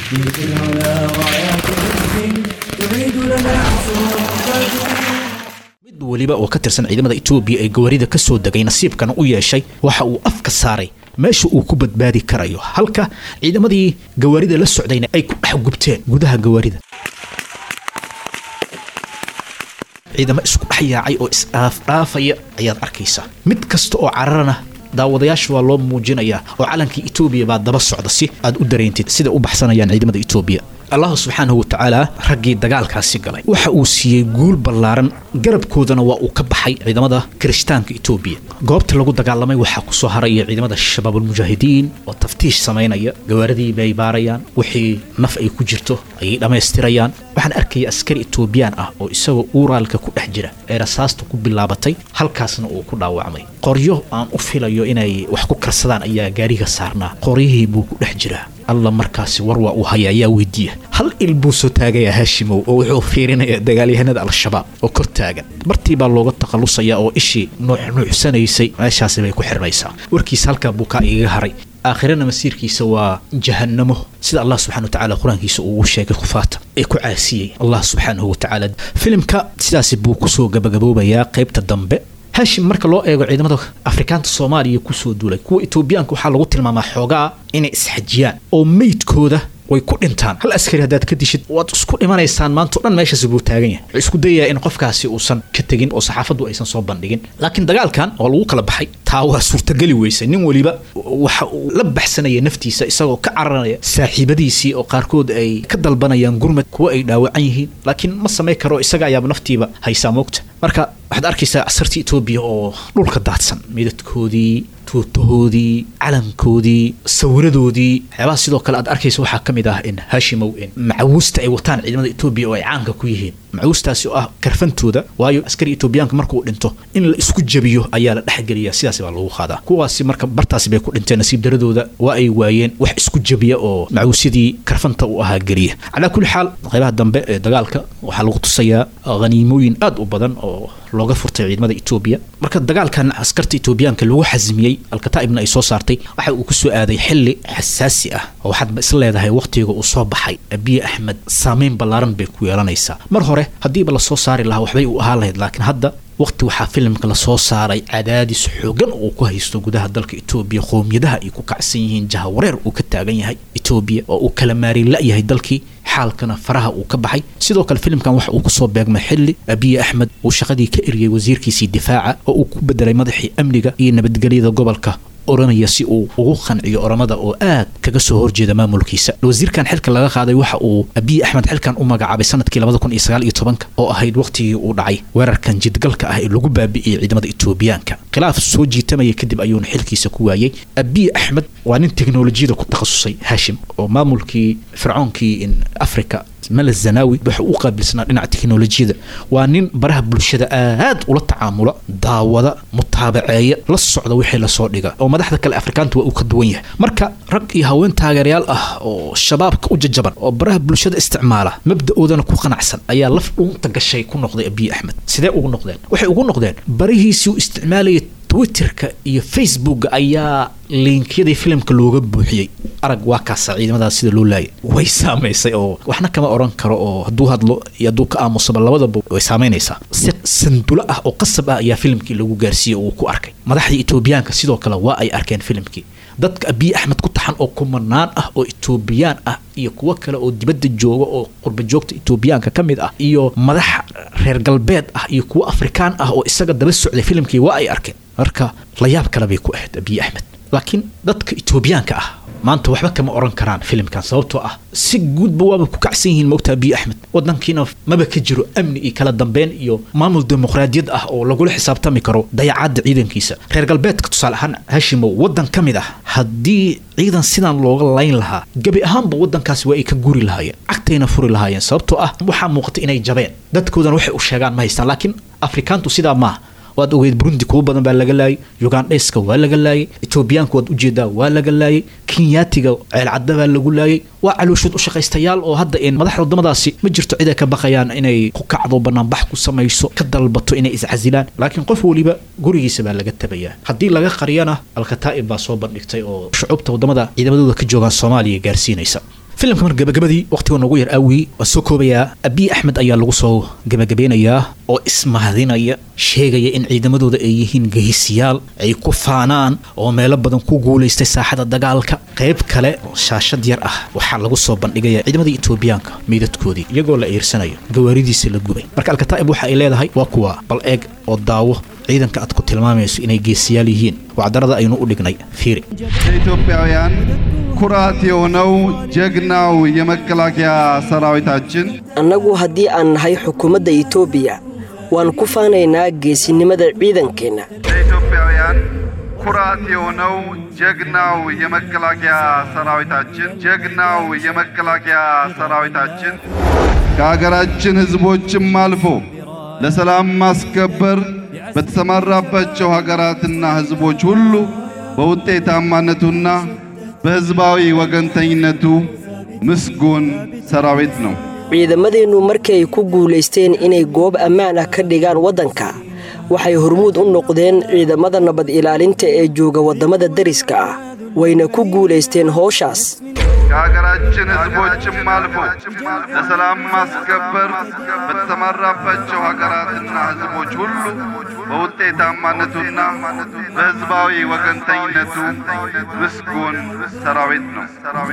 mid weliba oo ka tirsan ciidamada etoobiya ee gawaarida ka soo degay nasiibkana u yeeshay waxa uu afka saaray meesha uu ku badbaadi karayo halka ciidamadii gawaarida la socdayna ay ku dhex gubteen gudaha gawaarida ciidamo isku dhex yaacay oo isdhaafdhaafaya ayaad arkaysaa mid kasta oo cararana daawadayaasha waa loo muujinayaa oo calankii etoobiya baa daba socda si aad u dareentid sida u baxsanayaan ciidamada etoobiya allahu subxaanahu watacaala raggii dagaalkaasi galay waxa uu siiyey guul ballaaran garabkoodana waa uu ka baxay ciidamada kirishtaanka etoobiya goobta lagu dagaalamay waxaa kusoo haraya ciidamada shabaabulmujaahidiin oo taftiish samaynaya gawaaradii bay baarayaan wixii naf ay ku jirto ayay dhammaystirayaan waxaan arkaya askari etoobiyaan ah oo isagoo uuraalka ku dhex jira ee rasaasta ku bilaabatay halkaasna uu ku dhaawacmay qoryo aan u filayo inay wax ku karsadaan ayaa gaariga saarnaa qoryihii buu ku dhex jiraa alla markaasi war waa uu haya ayaa weydiiya hal il buu soo taagaya haashimow oo wuxuu fiirinaya dagaalyahanada al-shabaab oo kor taagan martii baa looga takhalusaya oo ishii nuuxnuuxsanaysay meeshaasi bay ku xirnaysaa warkiisa halkaa buu kaa igaga haray aakhirana masiirkiisa waa jahannamo sida allah subxana watacaala qur-aankiisa uu ugu sheegay kufaata ee ku caasiyey allah subxaanahu watacaala filimka sidaasi buu kusoo gabagaboobayaa qaybta dambe hashim marka loo eego ciidamada afrikaanta soomaaliya kusoo duulay kuwa etoobiyaanka waxaa lagu tilmaamaa xoogaa inay isxajiyaan oo meydkooda way ku dhintaan hal askari haddaad ka dishid waad isku dhimanaysaan maanta o dhan meeshaasi buu taagan yahay wuxuu isku dayayaa in qofkaasi uusan ka tegin oo saxaafaddu aysan soo bandhigin laakiin dagaalkan oo lagu kala baxay taa waa suurtageli weysay nin weliba waxa uu la baxsanaya naftiisa isagoo ka cararaya saaxiibadiisii oo qaarkood ay ka dalbanayaan gurmad kuwa ay dhaawacan yihiin laakiin ma samayn karo isaga ayaaba naftiiba haysaa moogta marka waxaad arkaysaa casartii etoobiya oo dhulka daadsan midadkoodii tuutahoodii calankoodii sawiradoodii waxyaabaha sidoo kale aad arkaysa waxaa ka mid ah in haashimow in macawiista ay wataan ciidamada etoobiya oo ay caanka ku yihiin macawiistaasi oo ah karfantooda waayo askari etoobiyaanka markuu dhinto in la isku jabiyo ayaa la dhexgeliya sidaasi baa lagu qaadaa kuwaasi marka bartaasi bay ku dhinteen nasiib daradooda waa ay waayeen wax isku jabiya oo macawiisyadii karfanta u ahaa geliya calaa kulli xaal qaybaha dambe ee dagaalka waxaa lagu tusayaa haniimooyin aad u badan oo looga furtay ciidamada etoobiya marka dagaalkan askarta etoobiyaanka lagu xasimiyey alkataa'ibna ay soo saartay waxa uu ku soo aaday xilli xasaasi ah oo waxaadba is leedahay wakhtiga uu soo baxay abiye axmed saameyn ballaaran bay ku yeelanaysaa mar hore haddiiba lasoo saari lahaa waxbay u ahaan lahayd laakiin hadda waqti waxaa filimka lasoo saaray cadaadis xoogan oo ku haysto gudaha dalka etoobiya qowmiyadaha ay ku kacsan yihiin jahawareer uu ka taagan yahay etoobiya oo uu kala maarin la-yahay dalkii xaalkana faraha uu ka baxay sidoo kale filimkan waxa uu kusoo beegmay xilli abiye axmed uu shaqadii ka eriyey wasiirkiisii difaaca oo uu ku bedelay madaxii amniga iyo nabadgelyada gobolka oranaya si uu ugu qanciyo oramada oo aad kaga soo horjeeda maamulkiisa wasiirkan xilka laga qaaday waxa uu abiy axmed xilkan u magacaabay sanadkii labada kun iyo sagaal iyo tobanka oo ahayd waqtigii uu dhacay weerarkan jidgalka ah ee lagu baabi'iyey ciidamada etoobiyaanka khilaaf soo jiitamaya kadib ayuuna xilkiisa ku waayey abiy axmed waa nin teknolojiyada ku takhasusay hashim oo maamulkii fircoonkii in africa males zanaawi waxa u qaabilsanaa dhinaca teknolojiyada waa nin baraha bulshada aad ula tacaamula daawada mutaabaceeya la socda wixii lasoo dhiga oo madaxda kale afrikaanta waa uu ka duwan yahay marka rag iyo haween taageerayaal ah oo shabaabka u jajaban oo baraha bulshada isticmaala mabda-oodana ku qanacsan ayaa laf dhuunta gashay ku noqday abiy axmed sidee ugu noqdeen waxay ugu noqdeen barihiisii u isticmaalayay twitterka iyo facebooka ayaa liinkyadii filimka looga buuxiyey arag waa kaasa ciidamadaas sida loo laayay way saamaysay oo waxna kama oran karo oo hadduu hadlo iyo hadduu ka aamusaba labadaba way saamaynaysaa si sandulo ah oo qasab ah ayaa filimkii lagu gaarsiiyey oo uu ku arkay madaxdii etoobiyaanka sidoo kale waa ay arkeen filimkii dadka abiy axmed ku taxan oo kumanaan ah oo etoobiyaan ah iyo kuwo kale oo dibadda jooga oo qurba joogta etoobiyaanka ka mid ah iyo madax reer galbeed ah iyo kuwo afrikaan ah oo isaga daba socday filimkii waa ay arkeen marka layaab kale bay ku ahayd abiy axmed laakiin dadka etoobiyaanka ah maanta waxba kama oran karaan filimkan sababtoo ah si guudba waaba ku kacsan yihiin mogta abiy axmed wadankiina maba ka jiro amni iyo kala dambeyn iyo maamul dimuqraadiyad ah oo lagula xisaabtami karo dayacaadda ciidankiisa reer galbeedka tusaale ahaan hashimow wadan ka mid ah haddii ciidan sidan looga layn lahaa gebi ahaanba wadankaasi waa ay ka guri lahaayeen cagtayna furi lahaayeen sababtoo ah waxaa muuqata inay jabeen dadkoodana waxay u sheegaan ma haystaan laakiin afrikaantu sidaa maaha waad ogeyd burundi kuwo badan baa laga laayay ugandheska waa laga laayay etoobiyaanka waad ujeedaa waa laga laayay kenyaatiga ceelcadda baa lagu laayay waa calooshood u shaqaystayaal oo hadda in madaxda wadamadaasi ma jirto cid ay ka baqayaan inay ku kacdo banaanbax ku samayso ka dalbato inay iscasilaan laakiin qof weliba gurigiisa baa laga tabayaa haddii laga qariyana alkataa'ib baa soo bandhigtay oo shucuubta wadamada ciidamadooda ka joogaan soomaaliya gaarsiinaysa filimka mar gabagabadii waqtiga noogu yar aawii waa soo koobayaa abiy axmed ayaa lagu soo gabagabeynayaa oo ismahadinaya sheegaya in ciidamadooda ay yihiin gehisiyaal ay ku faanaan oo meelo badan ku guulaystay saaxada dagaalka qayb kale oo shaashad yar ah waxaa lagu soo bandhigaya ciidamadii etoobiyaanka meydadkoodii iyagoo la iirsanayo gawaaridiisa la gubay marka alkataa'ib waxa ay leedahay waa kuwa bal eeg oo daawo ciidanka aad ku tilmaamayso inay geesiyaal yihiin wacdarada aynu u dhignay fiiri ኢትዮጵያውያን ኩራት የሆነው ጀግናው የመከላከያ ሰራዊታችን annagu haddii aan nahay xukuumadda itoobiya waan ku faanaynaa geesinimada ciidankeenna ኢትዮጵያውያን ኩራት የሆነው ጀግናው የመከላከያ ሰራዊታችን ጀግናው የመከላከያ ሰራዊታችን ከሀገራችን ሕዝቦችም አልፎ ለሰላም ማስከበር በተሰማራባቸው ሀገራትና ሕዝቦች ሁሉ በውጤታማነቱና በሕዝባዊ ወገንተኝነቱ ምስጉን ሰራዊት ነው። ciidamadeennu markii ay ku guulaysteen inay goob ammaan ah ka dhigaan waddanka waxay hormuud u noqdeen ciidamada nabad ilaalinta ee jooga waddamada deriska ah wayna ku guulaysteen howshaas ከሀገራችን ሕዝቦችም አልፎ ለሰላም ማስከበር በተሰማራባቸው ሀገራትና ሕዝቦች ሁሉ በውጤታማነቱና በሕዝባዊ ወገንተኝነቱ ምስጉን ሰራዊት ነው።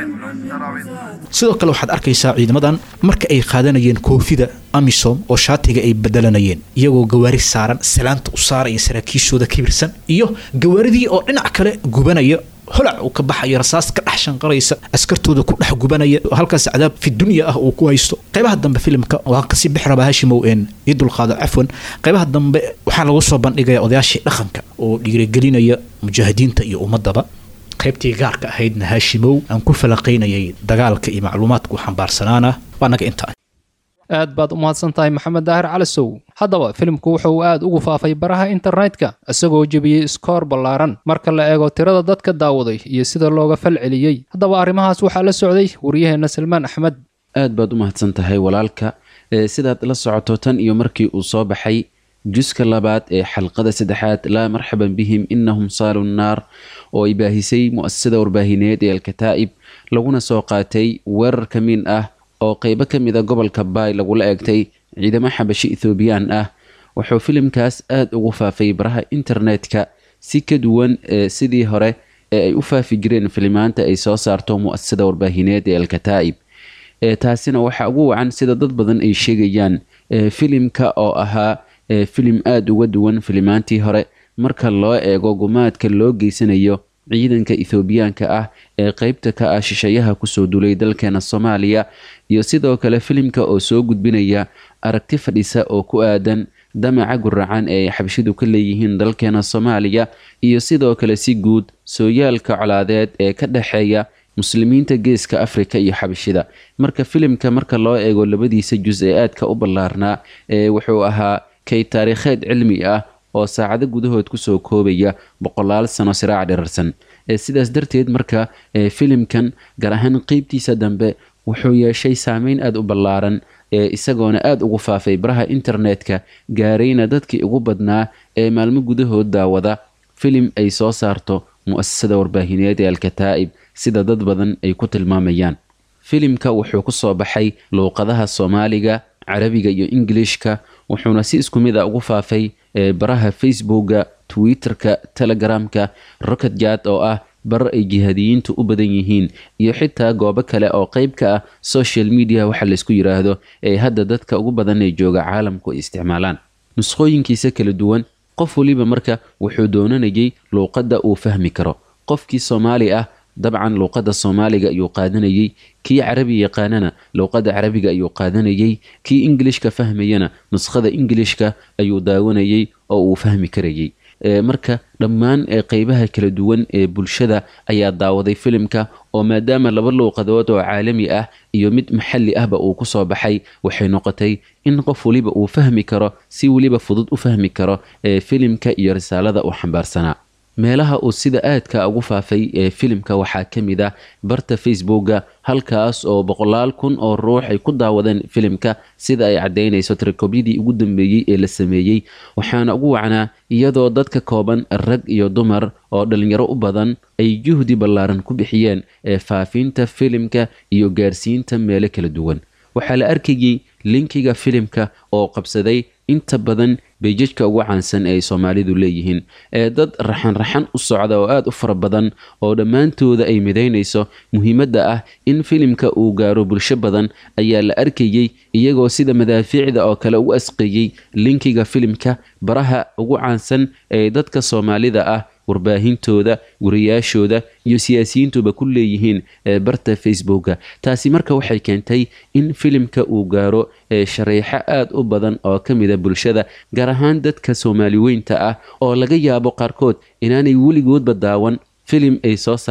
sidoo kale waxaad arkaysaa ciidamadan marka ay qaadanayeen koofida amisom oo shaatiga ay bedelanayeen iyagoo gawaari saaran salaanta u saaraya saraakiishooda kibirsan iyo gawaaridii oo dhinac kale gubanaya holac uu ka baxayo rasaas ka dhex shanqaraysa askartooda ku dhex gubanaya halkaas cadaab fi dunya ah uu ku haysto qaybaha dambe filimka waa kasii bixi rabaa hashimow een ii dulqaado cafwan qaybaha dambe waxaa lagu soo bandhigaya odayaashii dhaqanka oo dhiirigelinaya mujaahidiinta iyo ummadaba qaybtii gaarka ahaydna haashimow aan ku falaqaynayay dagaalka iyo macluumaadku xambaarsanaana waa naga intaa aad baad u mahadsan tahay maxamed daahir calisow haddaba filimku wuxuu aad ugu faafay baraha internetka isagoo jebiyey iskoor ballaaran marka la eego tirada dadka daawaday iyo sida looga fal celiyey haddaba arrimahaas waxaa la socday waryaheenna salmaan axmed aad baad u mahadsan tahay walaalka ee sidaad la socoto tan iyo markii uu soo baxay juska labaad ee xalqada saddexaad laa marxaban bihim inahum saalu nnaar oo ay baahisay mu'asasada warbaahineed ee alkataa'ib laguna soo qaatay weerar ka min ah oo qeybo ka mid a gobolka baay lagula eegtay ciidamo xabashi ethoobiyan ah wuxuu filimkaas aada ugu faafay baraha internetka si ka duwan ee sidii hore ee ay u faafi jireen filimaanta ay soo saarto mu'asasada warbaahineed ee alkataa'ib taasina waxaa ugu wacan sida dad badan ay sheegayaan filimka oo ahaa filim aada uga duwan filimaantii hore marka loo eego gumaadka loo geysanayo ciidanka ethoobiyaanka ah ee qeybta ka ah shisheeyaha kusoo dulay dalkeena soomaaliya iyo sidoo kale filimka oo soo gudbinaya aragti fadhisa oo ku aadan damaca guracan ee ay xabashidu ka leeyihiin dalkeena soomaaliya iyo sidoo kale si guud sooyaalka colaadeed ee ka dhexeeya muslimiinta geeska afrika iyo xabashida marka filimka marka loo eego labadiisa jus ee aadka u ballaarnaa ee wuxuu ahaa kay taariikheed cilmi ah oo saacado gudahood kusoo koobaya boqolaal sano siraac dhirarsan sidaas darteed marka filimkan gaar ahaan qeybtiisa dambe wuxuu yeeshay saameyn aada u ballaaran isagoona aada ugu faafay baraha internetka gaarayna dadkii ugu badnaa ee maalmo gudahood daawada filim ay soo saarto mu'asasada warbaahineed ee alkataa'ib sida dad badan ay ku tilmaamayaan filimka wuxuu ku soo baxay luuqadaha soomaaliga carabiga iyo ingilishka wuxuuna si isku mid a ugu faafay baraha facebooka twitterka telegramka rocketjad oo ah bar ay jihaadiyiintu u badan yihiin iyo xitaa goobo kale oo qeyb ka ah social media waxa laysku yidhaahdo ee hadda dadka ugu badan ee jooga caalamku ay isticmaalaan nusqooyinkiisa kala duwan qof waliba marka wuxuu doonanayay luuqadda uu fahmi karo qofkii soomaali ah dabcan luuqadda soomaaliga ayuu qaadanayay kii carabi yaqaanana luuqadda carabiga ayuu qaadanayay kii ingilishka fahmayana nuskhada ingilishka ayuu daawanayay oo uu fahmi karayay marka dhammaan qeybaha kala duwan ee bulshada ayaa daawaday filimka oo maadaama laba luuqadood oo caalami ah iyo mid maxalli ahba uu kusoo baxay waxay noqotay in qof waliba uu fahmi karo si weliba fudud u fahmi karo filimka iyo risaalada uu xambaarsanaa meelaha uu sida aadka ugu faafay ee filimka waxaa ka mid ah barta facebooka halkaas oo boqolaal kun oo ruux ay ku daawadeen filimka sida ay caddaynayso tirakobyadii ugu dambeeyey ee la sameeyey waxaana ugu wacnaa iyadoo dadka kooban rag iyo dumar oo dhalinyaro u badan ay juhdi ballaaran ku bixiyeen ee faafinta filimka iyo gaarsiinta meelo kala duwan waxaa la arkayay linkiga filimka oo qabsaday inta badan beejajka ugu caansan ee ay soomaalidu leeyihiin ee dad raxan-raxan u socda oo aada u fara badan oo dhammaantooda ay midaynayso muhiimadda ah in filimka uu gaaro bulsho badan ayaa la arkayey iyagoo sida madaafiicda oo kale u asqeeyey linkiga filimka baraha ugu caansan ee dadka soomaalida ah warbaahintooda wariyaashooda iyo siyaasiyiintuba ku leeyihiin barta facebooka taasi marka waxay keentay in filimka uu gaaro shareexo aada u badan oo ka mida bulshada gaar ahaan dadka soomaali weynta ah oo laga yaabo qaarkood inaanay weligoodba daawan filim ay soo saartay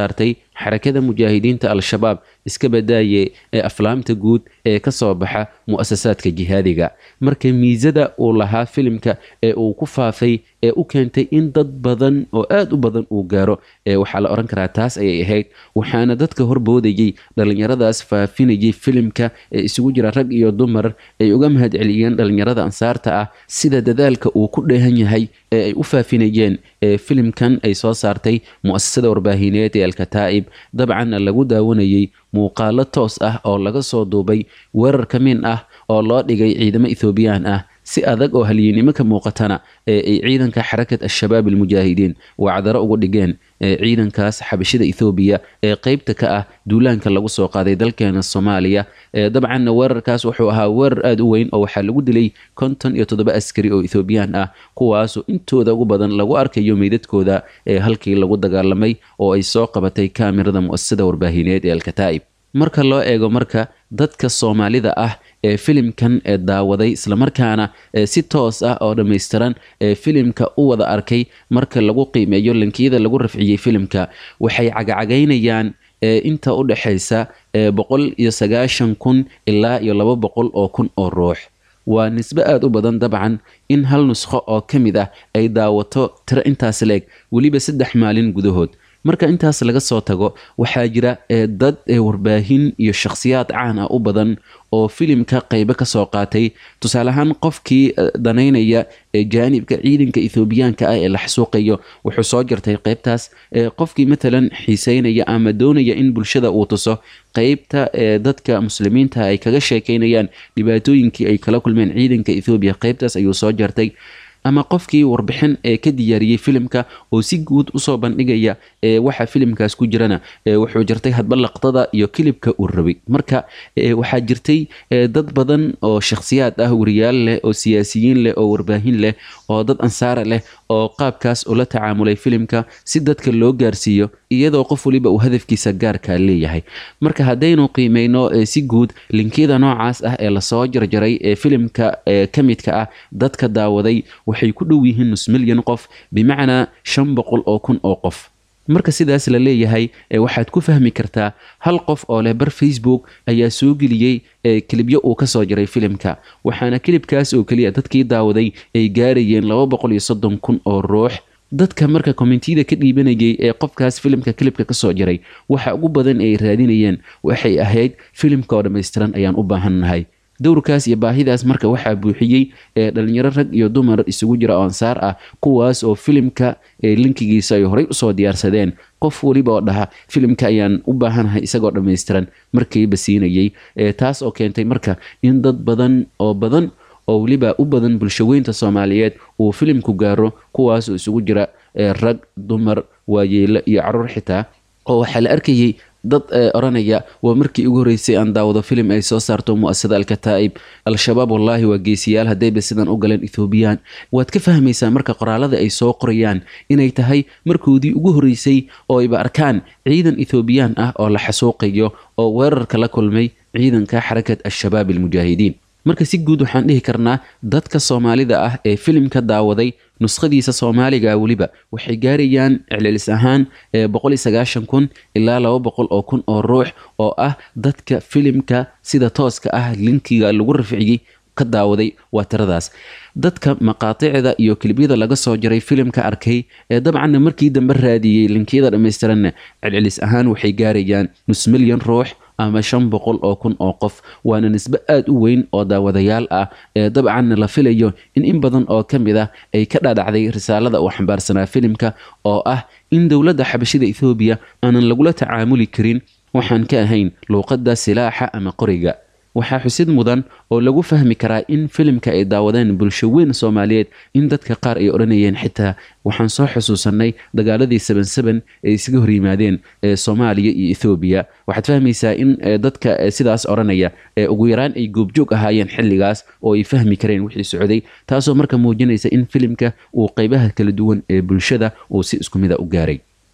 xarakada mujaahidiinta al-shabaab iska badaaye ee aflaamta guud ee ka soo baxa mu'asasaadka jihaadiga marka miisada uu lahaa filimka ee uu ku faafay ee u keentay in dad badan oo aad u badan uu gaaro ee waxaa la odhan karaa taas ayay ahayd waxaana dadka horboodayey dhallinyaradaas faafinayay filimka ee isugu jira rag iyo dumar ay uga mahad celiyeen dhallinyarada ansaarta ah sida dadaalka uu ku dheehan yahay ee ay u faafinayeen ee filimkan ay soo saartay mu'asasada warbaahineed ee alkataa'ib dabcanna lagu daawanayey muuqaalo toos ah oo laga soo duubay weerar ka min ah oo loo dhigay ciidamo ethoobiyan ah si adag oo halyeennimo ka muuqatana ee ay ciidanka xarakat al-shabaab almujaahidiin wacdaro ugu dhigeen ee ciidankaas xabashida ethoobiya ee qeybta ka ah duulaanka lagu soo qaaday dalkeena soomaaliya ee dabcanna weerarkaas wuxuu ahaa weerar aada u weyn oo waxaa lagu dilay konton iyo toddoba askari oo ethoobiyan ah kuwaasoo intooda ugu badan lagu arkayo meydadkooda ee halkii lagu dagaalamay oo ay soo qabatay kaamirada mu'asasada warbaahineed ee alkataa'ib marka loo eego marka dadka soomaalida ah ee filimkan ee daawaday islamarkaana ee si toos ah oo dhammaystiran ee filimka u wada arkay marka lagu qiimeeyo lankiyada lagu rafciyey filimka waxay cagacagaynayaan ee inta u dhexaysa ee boqol iyo sagaashan kun ilaa iyo laba boqol oo kun oo ruux waa nisbe aada u badan dabcan in hal nusqo oo ka mid ah ay daawato tiro intaas leeg weliba saddex maalin gudahood marka intaas laga soo tago waxaa jira ee dad ee warbaahin iyo shakhsiyaad caan ah u badan oo filimka qeybo ka soo qaatay tusaale ahaan qofkii danaynaya ee jaanibka ciidanka ethoobiyaanka ah ee la xasuuqayo wuxuu soo jartay qeybtaas ee qofkii matalan xiiseynaya ama doonaya in bulshada uu tuso qeybta ee dadka muslimiinta ay kaga sheekeynayaan dhibaatooyinkii ay kala kulmeen ciidanka ethoobiya qeybtaas ayuu soo jartay ama qofkii warbixin ee ka diyaariyey filimka oo si guud usoo bandhigaya ee waxa filimkaas ku jirana wuxuu jirtay hadba laqdada iyo kilibka uu rabay marka waxaa jirtay dad badan oo shakhsiyaad ah wariyaal leh oo siyaasiyiin leh oo warbaahin leh oo dad ansaara leh oo qaabkaas ula tacaamulay filimka si dadka loo gaarsiiyo iyadoo qof waliba uu hadafkiisa gaarka leeyahay marka haddaynu qiimeyno si guud linkiyada noocaas ah ee lasoo jarjaray ee filimka ka midka ah dadka daawaday waxay ku dhow yihiin nus milyan qof bimacnaa shan boqol oo kun oo qof marka sidaas la leeyahay waxaad ku fahmi kartaa hal qof oo leh bar facebook ayaa soo geliyey kilibyo uu kasoo jaray filimka waxaana kilibkaas oo keliya dadkii daawaday ay gaarayeen laba boqol iyo soddon kun oo ruux dadka marka kommentiyada ka dhiibanayay ee qofkaas filimka kilibka kasoo jaray waxa ugu badan ay raadinayeen waxay ahayd filimka oo dhammaystiran ayaan u baahannahay dowrkaas iyo baahidaas marka waxaa buuxiyey ee dhalinyaro rag iyo dumar isugu jira oo ansaar ah kuwaas oo filimka linkigiisa ay horey usoo diyaarsadeen qof weliba oo dhaha filimka ayaan u baahanahay isagoo dhammaystiran markiiba siinayey taas oo keentay marka in dad badan oo badan oo weliba u badan bulshaweynta soomaaliyeed uu filimku gaaro kuwaas oo isugu jira rag dumar waayeelo iyo caruur xitaa oo waxaa la arkayey dad oranaya waa markii ugu horreysay aan daawado filim ay soo saarto mu'asasada alkataa'ib al-shabaab wallaahi waa geesiyaal haddayba sidan u galeen ethoobiyan waad ka fahmaysaa marka qoraalada ay soo qorayaan inay tahay markoodii ugu horreysay oo ayba arkaan ciidan ethoobiyan ah oo la xasuuqayo oo weerarka la kulmay ciidanka xarakat al-shabaab almujaahidiin marka si guud waxaan dhihi karnaa dadka soomaalida ah ee filimka daawaday nuskhadiisa soomaaliga weliba waxay gaarayaan celcelis ahaan boqol iyo sagaashan kun ilaa laba boqol oo kun oo ruux oo ah dadka filimka sida tooska ah linkiga lagu rafciyey ka daawaday waa tiradaas dadka maqaaticda iyo kilibyada laga soo jaray filimka arkay ee dabcanna markii dambe raadiyey linkiyada dhammaystiranna celcelis ahaan waxay gaarayaan nus milyan ruux ama shan boqol oo kun oo qof waana nisbe aada u weyn oo daawadayaal ah ee dabcanna la filayo in in badan oo ka mid ah ay ka dhadhacday risaalada uu xambaarsanaa filimka oo ah in dowladda xabashida ethoobiya aanan lagula tacaamuli karin waxaan ka ahayn luuqadda silaaxa ama qoriga waxaa xusid mudan oo lagu fahmi karaa in filimka ay daawadeen bulsho weyn soomaaliyeed in dadka qaar ay odhanayeen xitaa waxaan soo xusuusanay dagaaladii saban saban ay isaga horyimaadeen ee soomaaliya iyo ethoobiya waxaad fahmaysaa in dadka sidaas odhanaya ee ugu yaraan ay goobjoog ahaayeen xilligaas oo ay fahmi kareen wixii socday taasoo marka muujinaysa in filimka uu qeybaha kala duwan ee bulshada uu si isku mida u gaaray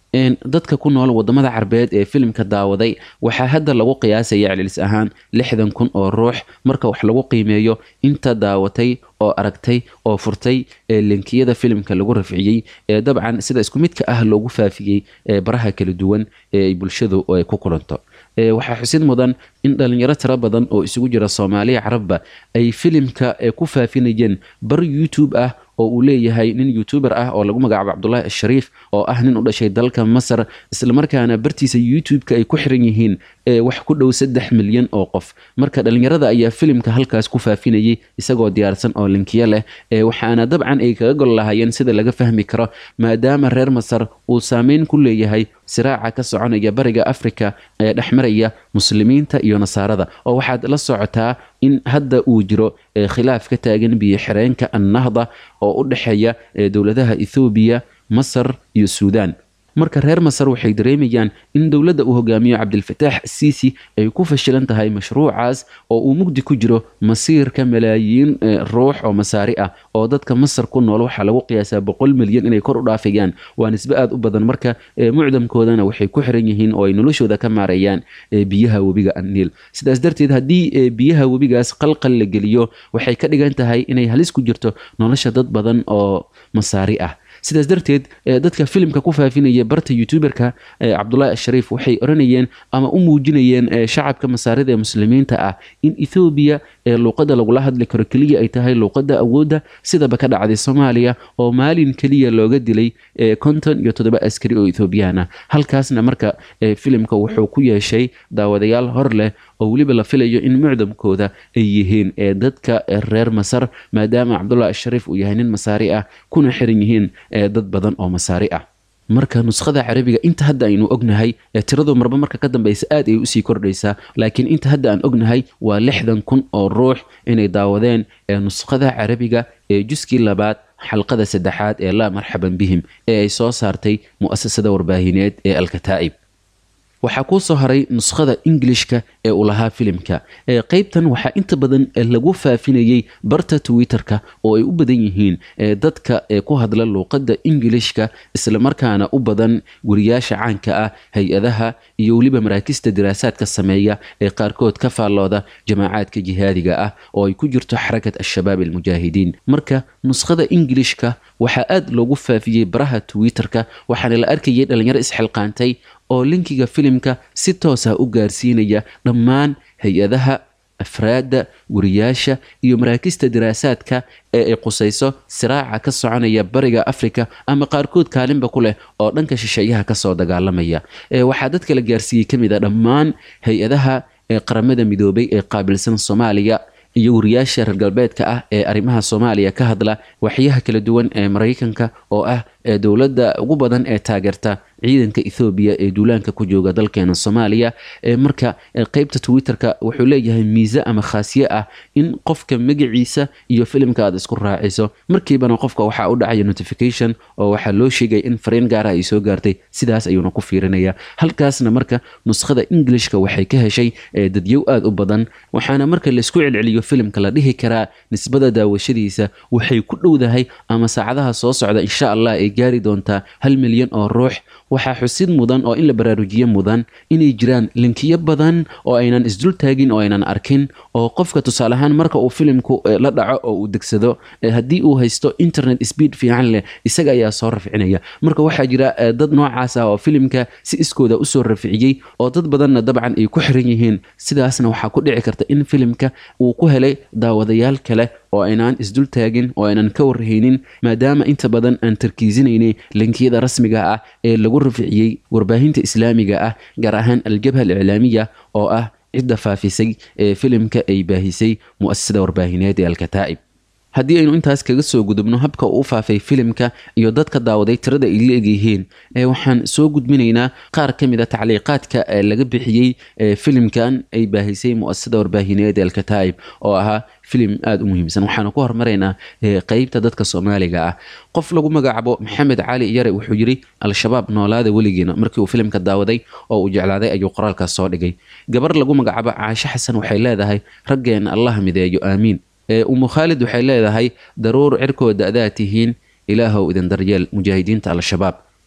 dadka ku nool wadamada carbeed ee filimka daawaday waxaa hadda lagu qiyaasaya celcelis ahaan lixdan kun oo ruux marka wax lagu qiimeeyo inta daawatay oo aragtay oo furtay linkiyada filimka lagu rafciyey ee dabcan sida isku midka ah loogu faafiyey baraha kala duwan ee ay bulshadu ku kulanto waxaa xusid mudan in dhalinyaro tiro badan oo isugu jira soomaaliya carabba ay filimka ku faafinayeen bar youtube ah oo uu leeyahay nin youtuber ah oo lagu magacaabo cabdulaahi ashariif oo ah nin u dhashay dalka masar islamarkaana bartiisa youtube-ka ay ku xiran yihiin wax ku dhow saddex milyan oo qof marka dhalinyarada ayaa filimka halkaas ku faafinayay isagoo diyaarsan oo linkiyo leh waxaana dabcan ay kaga gol lahaayeen sida laga fahmi karo maadaama reer masar uu saameyn ku leeyahay siraaca ka soconaya bariga afrika ee dhexmaraya muslimiinta iyo nasaarada oo waxaad la socotaa in hadda uu jiro khilaaf ka taagan biyo xireenka annahda oo u dhexeeya dowladaha ethoobiya masar iyo suudaan marka reer masar waxay dareemayaan in dowladda uu hogaamiyo cabdilfataax siisi ay ku fashilan tahay mashruucaas oo uu mugdi ku jiro masiirka malaayiin ruux oo masaari ah oo dadka masar ku nool waxaa lagu qiyaasaa boqol milyan inay kor u dhaafayaan waa nisbe aada u badan marka mucdamkoodana waxay ku xiran yihiin oo ay noloshooda ka maareeyaan biyaha webiga anniil sidaas darteed haddii biyaha webigaas qalqal la geliyo waxay ka dhigan tahay inay halis ku jirto nolosha dad badan oo masaari ah sidaas darteed dadka filimka ku faafinaya barta youtuberka cabdulaahi ashariif waxay oranayeen ama u muujinayeen shacabka masaarida ee muslimiinta ah in ethoobiya luuqada lagula hadli karo keliya ay tahay luuqada awoodda sidaba ka dhacday soomaaliya oo maalin keliya looga dilay konton iyo toddoba askari oo ethoobiyan ah halkaasna marka filimka wuxuu ku yeeshay daawadayaal hor leh oo weliba la filayo in mucdamkooda ay yihiin dadka reer masar maadaama cabdulaahi ashariif uu yahay nin masaari ah kuna xiran yihiin dad badan oo masaari ah marka nuskhada carabiga inta hadda aynu ognahay tiradu marba marka ka dambeysa aad ay usii kordhaysaa laakiin inta hadda aan ognahay waa lixdan kun oo ruux inay daawadeen nuskhada carabiga ee juskii labaad xalqada saddexaad ee laa marxaban bihim ee ay soo saartay mu'asasada warbaahineed ee alkataa'ib waxaa kuu soo haray nuskhada ingilishka ee uu lahaa filimka qeybtan waxaa inta badan lagu faafinayey barta twitter-ka oo ay u badan yihiin dadka ku hadla luuqadda ingilishka islamarkaana u badan guriyaasha caanka ah hay-adaha iyo weliba maraakista diraasaadka sameeya ee qaarkood ka faallooda jamaacaadka jihaadiga ah oo ay ku jirto xarakat al-shabaab almujaahidiin marka nuskhada ingilishka waxaa aad loogu faafiyey baraha twitter-ka waxaana la arkayay dhalinyaro isxilqaantay oo linkiga filimka si toosa u gaarsiinaya dhammaan hay-adaha afraadda guriyaasha iyo maraakista diraasaadka ee ay qusayso siraaca ka soconaya bariga afrika ama qaarkood kaalinba ku leh oo dhanka shisheeyaha kasoo dagaalamaya waxaa dadka la gaarsiiyey ka mid a dhammaan hay-adaha qaramada midoobay ee qaabilsan soomaaliya iyo wariyaasha reer galbeedka ah ee arrimaha soomaaliya ka hadla waxyaha kala duwan ee maraykanka oo ah dowladda ugu badan ee taageerta ciidanka ethoobiya ee duulaanka ku jooga dalkeena soomaaliya marka qeybta twitter-ka wuxuu leeyahay miise ama khaasiye ah in qofka magaciisa iyo filimka aad isku raaciso markiibana qofka waxaa u dhacaya notification oo waxaa loo sheegaya in fariin gaara ay soo gaartay sidaas ayuuna ku fiirinaya halkaasna marka nuskhada englishka waxay ka heshay dadyow aada u badan waxaana marka laisku celceliyo filimka la dhihi karaa nisbada daawashadiisa waxay ku dhowdahay ama saacadaha soo socda insha allah ay gaari doontaa hal milyan oo ruux waxaa xusid mudan oo in la baraarujiye mudan inay jiraan linkiyo badan oo aynan isdul taagin oo aynan arkin oo qofka tusaale ahaan marka uu filimku la dhaco oo uu degsado haddii uu haysto internet speed fiican leh isaga ayaa soo rafcinaya marka waxaa jira dad noocaas ah oo filimka si iskooda usoo rafciyey oo dad badanna dabcan ay ku xiran yihiin sidaasna waxaa ku dhici karta in filimka uu ku helay daawadayaal kale oo aynaan isdul taagin oo aynan ka warhaynin maadaama inta badan aan tarkiisinaynay linkiyada rasmiga ah ee lagu rafciyey warbaahinta islaamiga ah gaar ahaan aljabha aliclaamiya oo ah cidda faafisay ee filimka ay baahisay mu'asasada warbaahineed ee alkataa'ib haddii aynu intaas kaga soo gudubno habka uu faafay filimka iyo dadka daawaday tirada ay la egyihiin waxaan soo gudbinaynaa qaar ka mid a tacliiqaadka laga bixiyey filimkan ay baahisay mu'asasada warbaahineed ee alkataa'ib oo ahaa filim aada u muhiimsan waxaanu ku hormaraynaa qeybta dadka soomaaliga ah qof lagu magacaabo maxamed cali yare wuxuu yidhi al-shabaab noolaada weligiina markii uu filimka daawaday oo uu jeclaaday ayuu qoraalkaas soo dhigay gabar lagu magacaabo caashe xasan waxay leedahay raggeena allah mideeyo aamiin umu khaalid waxay leedahay daruur cirkooda adaa tihiin ilaahow idin daryeel mujaahidiinta al-shabaab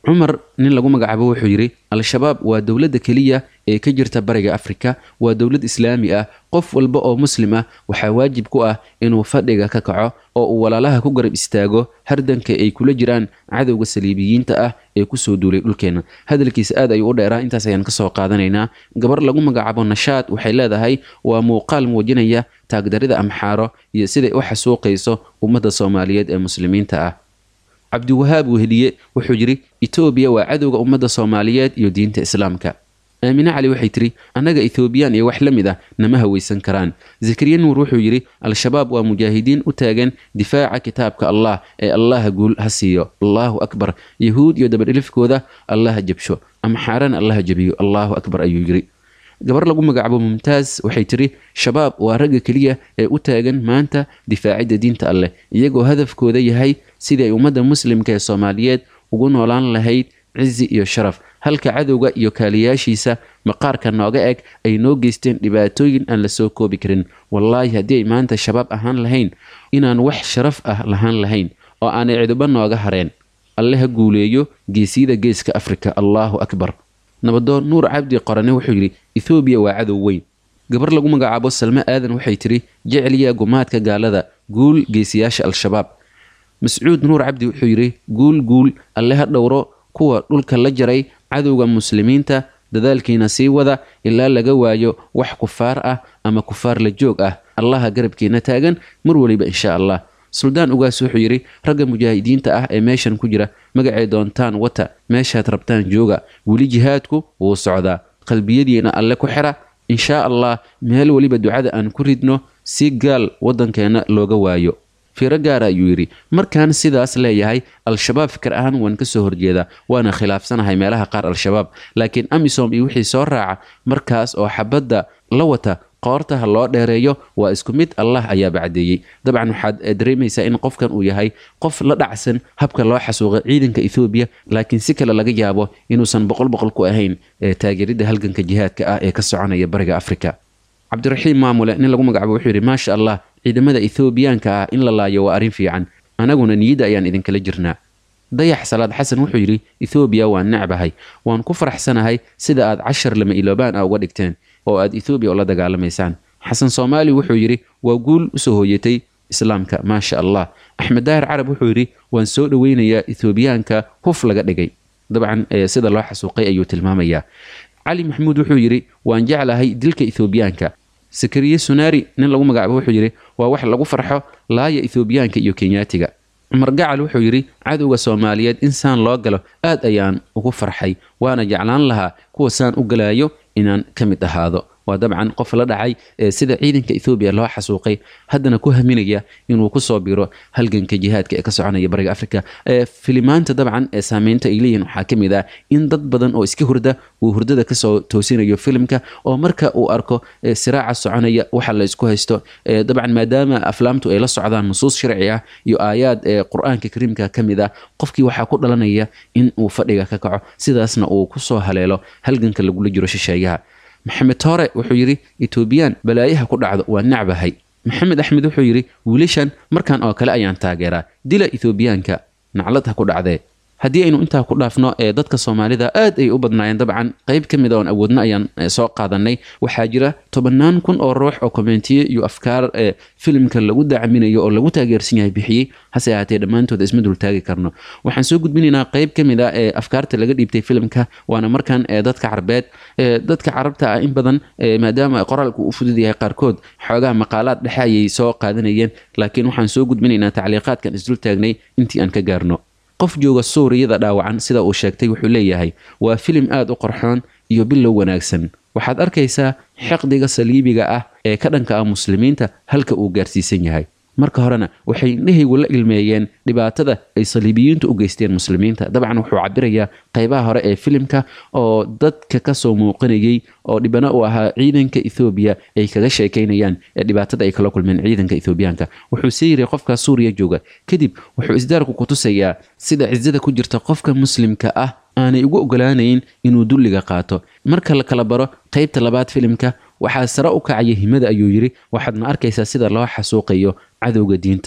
cumar nin lagu magacaabo wuxuu yidhi al-shabaab waa dowladda keliya ee ka jirta bariga afrika waa dowlad islaami ah qof walba oo muslim ah waxaa waajib ku ah inuu fadhiga ka kaco oo uu walaalaha ku garab istaago hardanka ay kula jiraan cadowga saliibiyiinta ah ee kusoo duulay dhulkeena hadalkiisa aad ayuu u dheeraa intaas ayaan kasoo qaadanaynaa gabar lagu magacaabo nashaad waxay leedahay waa muuqaal muujinaya taagdarida amxaaro iyo siday u xasuuqayso ummadda soomaaliyeed ee muslimiinta ah cabdiwahaab weheliye wuxuu yidhi etoobiya waa cadowga ummadda soomaaliyeed iyo diinta islaamka aamine cali waxay tiri annaga ethoobiyan iyo wax la mid ah nama hawaysan karaan zakariya nuur wuxuu yidhi al-shabaab waa mujaahidiin u taagan difaaca kitaabka allah ee allaha guul ha siiyo allahu akbar yahuud iyo dabadhilifkooda allaha jabsho amxaarana allaha jabiyo allahu akbar ayuu yidhi gabar lagu magacaabo mumtaaz waxay tiri shabaab waa ragga keliya ee u taagan maanta difaacidda diinta alleh iyagoo hadafkooda yahay sidii ay ummadda muslimka ee soomaaliyeed ugu noolaan lahayd cizi iyo sharaf halka cadowga iyo kaaliyaashiisa maqaarka nooga eg ay noo geysteen dhibaatooyin aan la soo koobi karin wallaahi haddii ay maanta shabaab ahaan lahayn inaan wax sharaf ah lahaan lahayn oo aanay ciduba nooga hareen alle ha guuleeyo geesiyada geeska afrika allahu akbar nabadoon nuur cabdi qorane wuxuu yidhi ethoobiya waa cadow weyn gabar lagu magacaabo salme aadan waxay tidhi jeceliya gumaadka gaalada guul geesiyaasha al-shabaab mascuud nuur cabdi wuxuu yidhi guul guul alle ha dhowro kuwa dhulka la jaray cadowga muslimiinta dadaalkiina sii wada ilaa laga waayo wax kufaar ah ama kufaar la joog ah allaha garabkiina taagan mar weliba insha allah suldaan ugaas wuxuu yidhi ragga mujaahidiinta ah ee meeshan ku jira magacay doontaan wata meeshaad rabtaan jooga weli jihaadku wuu socdaa qalbiyadiina alle ku xira inshaa allah meel weliba ducada aan ku ridno si gaal waddankeenna looga waayo fiiro gaara ayuu yidhi markaan sidaas leeyahay al-shabaab fikir ahaan waan ka soo horjeedaa waana khilaafsanahay meelaha qaar al-shabaab laakiin amisom iyo wixii soo raaca markaas oo xabadda la wata qoortaha loo dheereeyo waa isku mid allah ayaa bacdeeyey dabcan waxaad dareemaysaa in qofkan uu yahay qof la dhacsan habka loo xasuuqay ciidanka ethoobiya laakiin si kale laga yaabo inuusan boqol boqol ku ahayn taageeridda halganka jihaadka ah ee ka soconaya bariga afrika cabdiraxiim maamule nin lagu magacaabo wuxuu yidhi maasha allah ciidamada ethoobiyaanka ah in la laayo waa arrin fiican anaguna niyadda ayaan idinkala jirnaa dayax salaad xasan wuxuu yidhi ethoobiya waan necbahay waan ku faraxsanahay sida aad cashar lama iloobaan ah uga dhigteen oo aad ethoobiya ula dagaalamaysaan xasan soomaali wuxuu yidhi waa guul usoo hooyatay islaamka maasha allah axmed daahir carab wuxuu yidhi waan soo dhoweynayaa ethoobiyaanka huf laga dhigay dabcan sida loo xasuuqay ayuu tilmaamayaa cali maxamuud wuxuu yidhi waan jeclahay dilka ethoobiyaanka sakariye sunaari nin lagu magacaabo wuxuu yidhi waa wax lagu farxo laaya ethoobiyaanka iyo kenyaatiga cumar gacal wuxuu yidhi cadowga soomaaliyeed in saan loo galo aad ayaan ugu farxay waana jeclaan lahaa kuwa saan u galaayo inaan ka mid ahaado waa dabcan qof la dhacay sida ciidanka ethoobiya loo xasuuqay haddana ku haminaya inuu kusoo biro halganka jihaadka ee ka soconaya bariga afrika filimaanta dabcan ee saameynta ay leeyihin waxaa ka mid ah in dad badan oo iska hurda uu hurdada kasoo toosinayo filimka oo marka uu arko siraaca soconaya waxa la isku haysto dabcan maadaama aflaamtu ay la socdaan nusuus sharci ah iyo aayaad qur-aanka kariimka ka mid ah qofkii waxaa ku dhalanaya in uu fadhiga ka kaco sidaasna uu kusoo haleelo halganka lagula jiro shisheeyaha maxamed toore wuxuu yidhi etoobiyaan balaayaha ku dhacdo waa nacbahay maxamed axmed wuxuu yidhi wiilashan markan oo kale ayaan taageeraa dila ethoobiyaanka naclad ha ku dhacdee haddii aynu intaa ku dhaafno ee dadka soomaalida aad ay u badnaayeen dabcan qayb ka mid a oon awoodno ayaan soo qaadanay waxaa jira tobannaan kun oo ruux oo kommentiye iyo afkaar ee filimka lagu dacminayo oo lagu taageersan yahay bixiyey hase ahaatee dhammaantooda isma dultaagi karno waxaan soo gudbinaynaa qayb ka mid a ee afkaarta laga dhiibtay filimka waana markan ee dadka carbeed ee dadka carabta ah in badan maadaama qoraalku u fudud yahay qaarkood xoogaha maqaalaad dhexe ayay soo qaadanayeen laakiin waxaan soo gudbinaynaa tacliiqaadkan isdul taagnay intii aan ka gaarno qof jooga suuriyada dhaawacan sida uu sheegtay wuxuu leeyahay waa filim aad u qorxoon iyo bilow wanaagsan waxaad arkaysaa xeqdiga saliibiga ah ee ka dhanka ah muslimiinta halka uu gaarsiisan yahay marka horena waxay indhahaygu la ilmeeyeen dhibaatada ay saliibiyiintu u geysteen muslimiinta dabcan wuxuu cabirayaa qaybaha hore ee filimka oo dadka kasoo muuqanayay oo dhibana u ahaa ciidanka ethoobiya ay kaga sheekaynayaan ee dhibaatada ay kala kulmeen ciidanka ethoobiyaanka wuxuu sii yiri qofka suuriya jooga kadib wuxuu isdaarku ku tusayaa sida cisada ku jirta qofka muslimka ah aanay ugu ogolaanayn inuu dulliga qaato marka la kala baro qaybta labaad filimka waxaa sare u kacaya himada ayuu yidhi waxaadna arkaysaa sida loo xasuuqayo cadowga diintan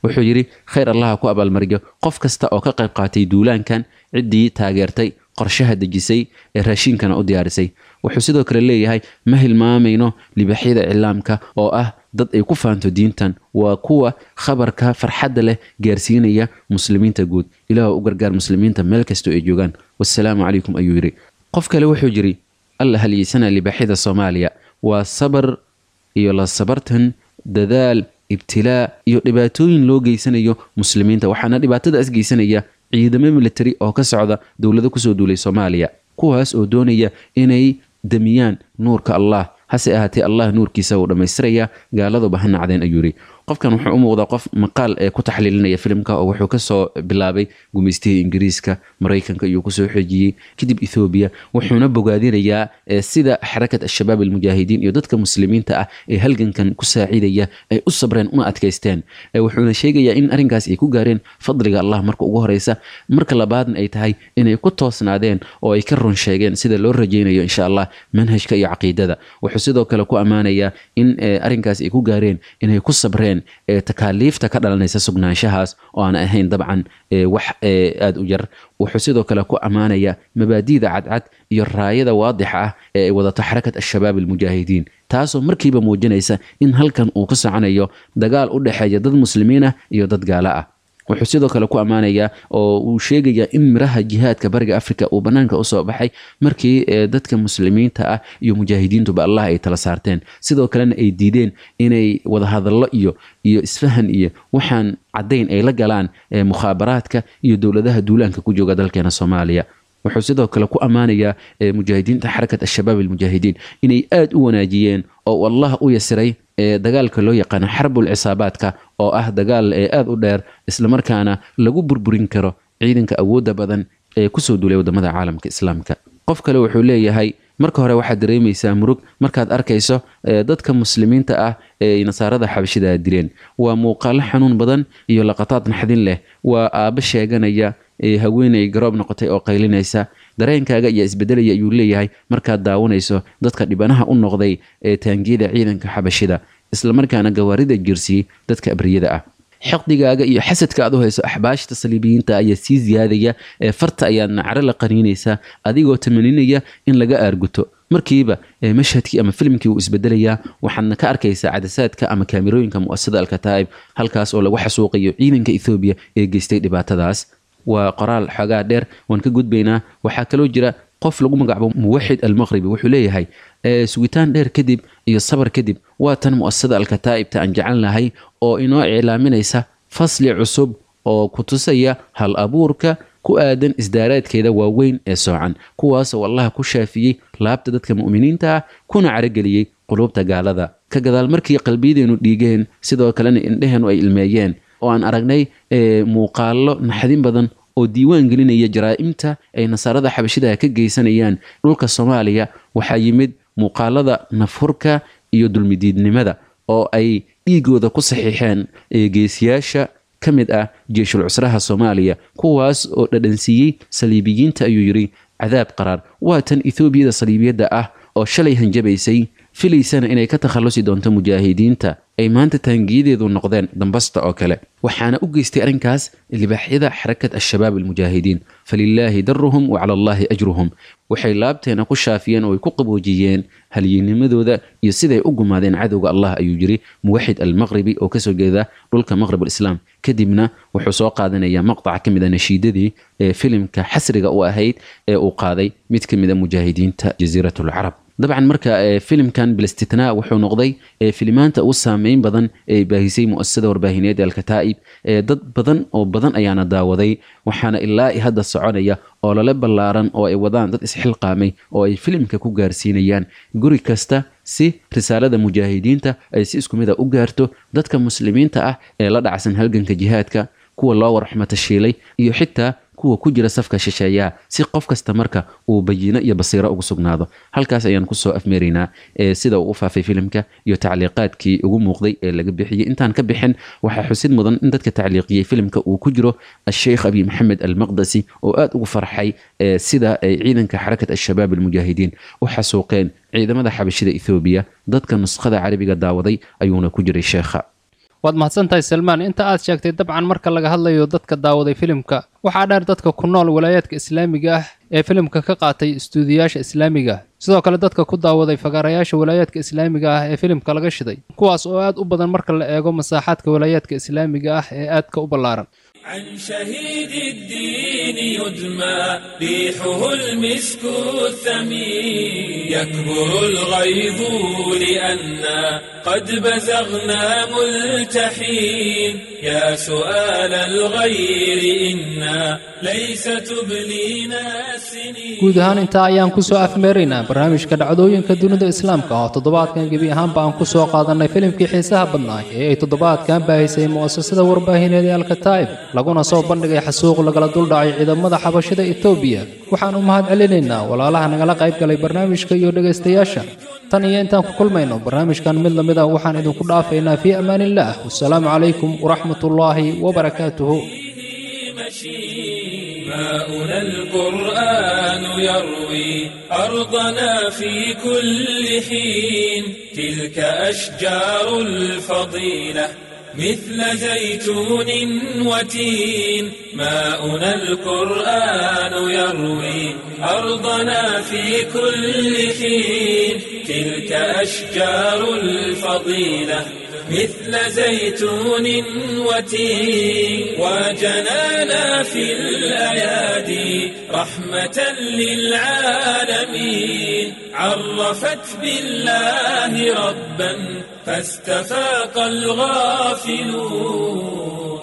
wuxuu yidhi khayr allaha ku abaalmariyo qof kasta oo ka qayb qaatay duulaankan ciddii taageertay qorshaha dejisay ee raashiinkana u diyaarisay wuxuu sidoo kale leeyahay ma hilmaamayno libaxyada iclaamka oo ah dad ay ku faanto diintan waa kuwa khabarka farxadda leh gaarsiinaya muslimiinta guud ilaah u gargaar muslimiinta meel kastoo ay joogaan wasalaamu calaykum ayuu yidhi qof kale wuxuu yidhi alla halyeysana libaxyada soomaaliya waa sabar iyo la sabartan dadaal ibtilaa iyo dhibaatooyin loo geysanayo muslimiinta waxaana dhibaatadaas geysanaya ciidamo militari oo ka socda dowlado kusoo duulay soomaaliya kuwaas oo doonaya inay damiyaan nuurka allah hase ahaatee allah nuurkiisa uu dhammaystiraya gaaladuba ha nacdeen ayuu yidhi qofkan wuxuu u muuqdaa qof maqaal ee ku taxliilinaya filimka oo wuxuu kasoo bilaabay gumaystihii ingiriiska maraykanka iyuu kusoo xejiyey kadib ethoobiya wuxuuna bogaadinayaa sida xarakat al-shabaab almujaahidiin iyo dadka muslimiinta ah ee halgankan ku saacidaya ay u sabreen una adkaysteen wuxuuna sheegayaa in arrinkaas ay ku gaareen fadliga allah marka ugu horeysa marka labaadna ay tahay inay ku toosnaadeen oo ay ka run sheegeen sida loo rajaynayo insha allah manhajka iyo caqiidada wuxuu sidoo kale ku ammaanayaa in arrinkaas ay ku gaareen inay ku sabreen takaaliifta ka dhalanaysa sugnaanshahaas oo aan ahayn dabcan wax aada u yar wuxuu sidoo kale ku ammaanayaa mabaadi'da cadcad iyo raayada waadixa ah ee ay wadato xarakat al-shabaab almujaahidiin taasoo markiiba muujinaysa in halkan uu ka soconayo dagaal u dhexeeya dad muslimiin ah iyo dad gaalo ah wuxuu sidoo kale ku ammaanayaa oo uu sheegayaa in miraha jihaadka bariga afrika uu bannaanka usoo baxay markii dadka muslimiinta ah iyo mujaahidiintuba allah ay tala saarteen sidoo kalena ay diideen inay wadahadallo iyo iyo isfahan iyo waxaan caddayn ay la galaan mukhaabaraadka iyo dowladaha duulaanka ku jooga dalkeena soomaaliya wuxuu sidoo kale ku ammaanayaa mujaahidiinta xarakat al-shabaab almujaahidiin inay aada u wanaajiyeen oo allah u yasiray dagaalka loo yaqaano xarbul cisaabaadka oo ah dagaal ee aada u dheer islamarkaana lagu burburin karo ciidanka awoodda badan ee kusoo duulay wadamada caalamka islaamka qof kale wuxuu leeyahay marka hore waxaad dareemaysaa murug markaad arkayso dadka muslimiinta ah ee nasaarada xabashida dileen waa muuqaalo xanuun badan iyo laqataad naxdin leh waa aabbo sheeganaya haweeney garoob noqotay oo qaylinaysa dareenkaaga ayaa isbedelaya ayuu leeyahay markaad daawanayso dadka dhibanaha u noqday ee taangiyada ciidanka xabashida islamarkaana gawaarida jirsiyey dadka abriyada ah xiqdigaaga iyo xasadka aad u hayso axbaashta saliibiyiinta ayaa sii ziyaadaya ee farta ayaadna caro la qaniinaysaa adigoo tamaninaya in laga aarguto markiiba mashhadkii ama filimkii wuu isbedelayaa waxaadna ka arkaysaa cadasaadka ama kaamirooyinka mu'asasada alkataa'ib halkaas oo lagu xasuuqayo ciidanka ethoobiya ee geystay dhibaatadaas waa qoraal xoogaa dheer waan ka gudbaynaa waxaa kaloo jira qof lagu magacaabo muwaxid almaqribi wuxuu leeyahay sugitaan dheer kadib iyo sabar kadib waa tan mu'asasada alkataa'ibta aan jecel lahay oo inoo iclaaminaysa fasli cusub oo ku tusaya hal abuurka ku aadan isdaaraadkeeda waaweyn ee soocan kuwaasoo allaha ku shaafiyey laabta dadka mu'miniinta ah kuna carageliyey quluubta gaalada ka gadaal markii qalbiyadeenu dhiigeen sidoo kalena indheheenu ay ilmeeyeen oo aan aragnay muuqaallo naxdin badan oo diiwaan gelinaya jaraa'imta ay nasaarada xabashidaha ka geysanayaan dhulka soomaaliya waxaa yimid muuqaalada nafhurka iyo dulmidiidnimada oo ay dhiigooda ku saxiixeen geesiyaasha ka mid ah jeeshul cusraha soomaaliya kuwaas oo dhadhansiiyey saliibiyiinta ayuu yidhi cadaab qaraar waa tan etoobiyada saliibiyadda ah oo shalay hanjabaysay filaysana inay ka takhallusi doonto mujaahidiinta ay maanta taangiyadeedu noqdeen dambasta oo kale waxaana u geystay arrinkaas libaaxyada xarakat al-shabaab almujaahidiin falilaahi daruhum wa cala allaahi ajruhum waxay laabteena ku shaafiyeen oo ay ku qaboojiyeen halyinimadooda iyo siday u gumaadeen cadowga allah ayuu yiri muwaxid almaqribi oo kasoo jeeda dhulka maqrib alislaam kadibna wuxuu soo qaadanayaa maqtaca ka mid a nashiidadii ee filimka xasriga u ahayd ee uu qaaday mid ka mid a mujaahidiinta jasiirat alcarab dabcan marka filimkan bilistitnaa wuxuu noqday filimaanta ugu saameyn badan ee baahisay mu'asasada warbaahineed ee alkataa'ib dad badan oo badan ayaana daawaday waxaana ilaa i hadda soconaya oo lala ballaaran oo ay wadaan dad isxilqaamay oo ay filimka ku gaarsiinayaan guri kasta si risaalada mujaahidiinta ay si isku mid a u gaarto dadka muslimiinta ah ee la dhacsan halganka jihaadka kuwa loo warxmatashiilay iyo xitaa kuwa ku jira safka shisheeyaha si qof kasta marka uu bayino iyo basiiro ugu sugnaado halkaas ayaan kusoo afmeeraynaa sida uu u faafay filimka iyo tacliiqaadkii ugu muuqday ee laga bixiyey intaan ka bixin waxaa xusid mudan in dadka tacliiqiyey filimka uu ku jiro asheikh abi maxamed almaqdasi oo aada ugu farxay sida ay ciidanka xarakat al-shabaab almujaahidiin u xasuuqeen ciidamada xabashida ethoobiya dadka nuskhada carabiga daawaday ayuuna ku jiray sheekha waad mahadsantahay salmaan inta aad sheegtay dabcan marka laga hadlayo dadka daawaday filimka waxaa dheer dadka ku nool walaayaadka islaamiga ah ee filimka ka qaatay istuudiyaasha islaamiga sidoo kale dadka ku daawaday fagaarayaasha walaayaadka islaamiga ah ee filimka laga shiday kuwaas oo aad u badan marka la eego masaaxaadka walaayaadka islaamiga ah ee aadka u ballaaran عن شهيد الدين يدمى ريحه المسك الثمين يكبر الغيظ لأنا قد بزغنا ملتحين يا سؤال الغير إنا ليس تبلينا السنين guud ahaan intaa ayaan kusoo afmeeraynaa barnaamijka dhacdooyinka dunida islaamka oo toddobaadkan gebi ahaanba aan ku soo qaadanay filimkii xiisaha badnaa ee ay toddobaadkan baahisay mu'asasada warbaahineed ee alkataa'ib laguna soo bandhigay xasuuq lagala duldhacay ciidamada xabashida etoobiya waxaan u mahad celinaynaa walaalaha nagala qayb galay barnaamijka iyo dhegaystayaasha tan iyo intaan ku kulmayno barnaamijkan mid lamid ah waxaan idinku dhaafaynaa fii amaanillaah wasalaamu calaykum waraxmatullaahi wabarakaatuhu ماؤنا القرآن يروي أرضنا في كل حين تلك أشجار الفضيلة مثل زيتون وتين ماؤنا القرآن يروي أرضنا في كل حين تلك أشجار الفضيلة مثل زيتون وتين وجنانا في الأيادي رحمة للعالمين عرفت بالله ربا فاستفاق الغافلون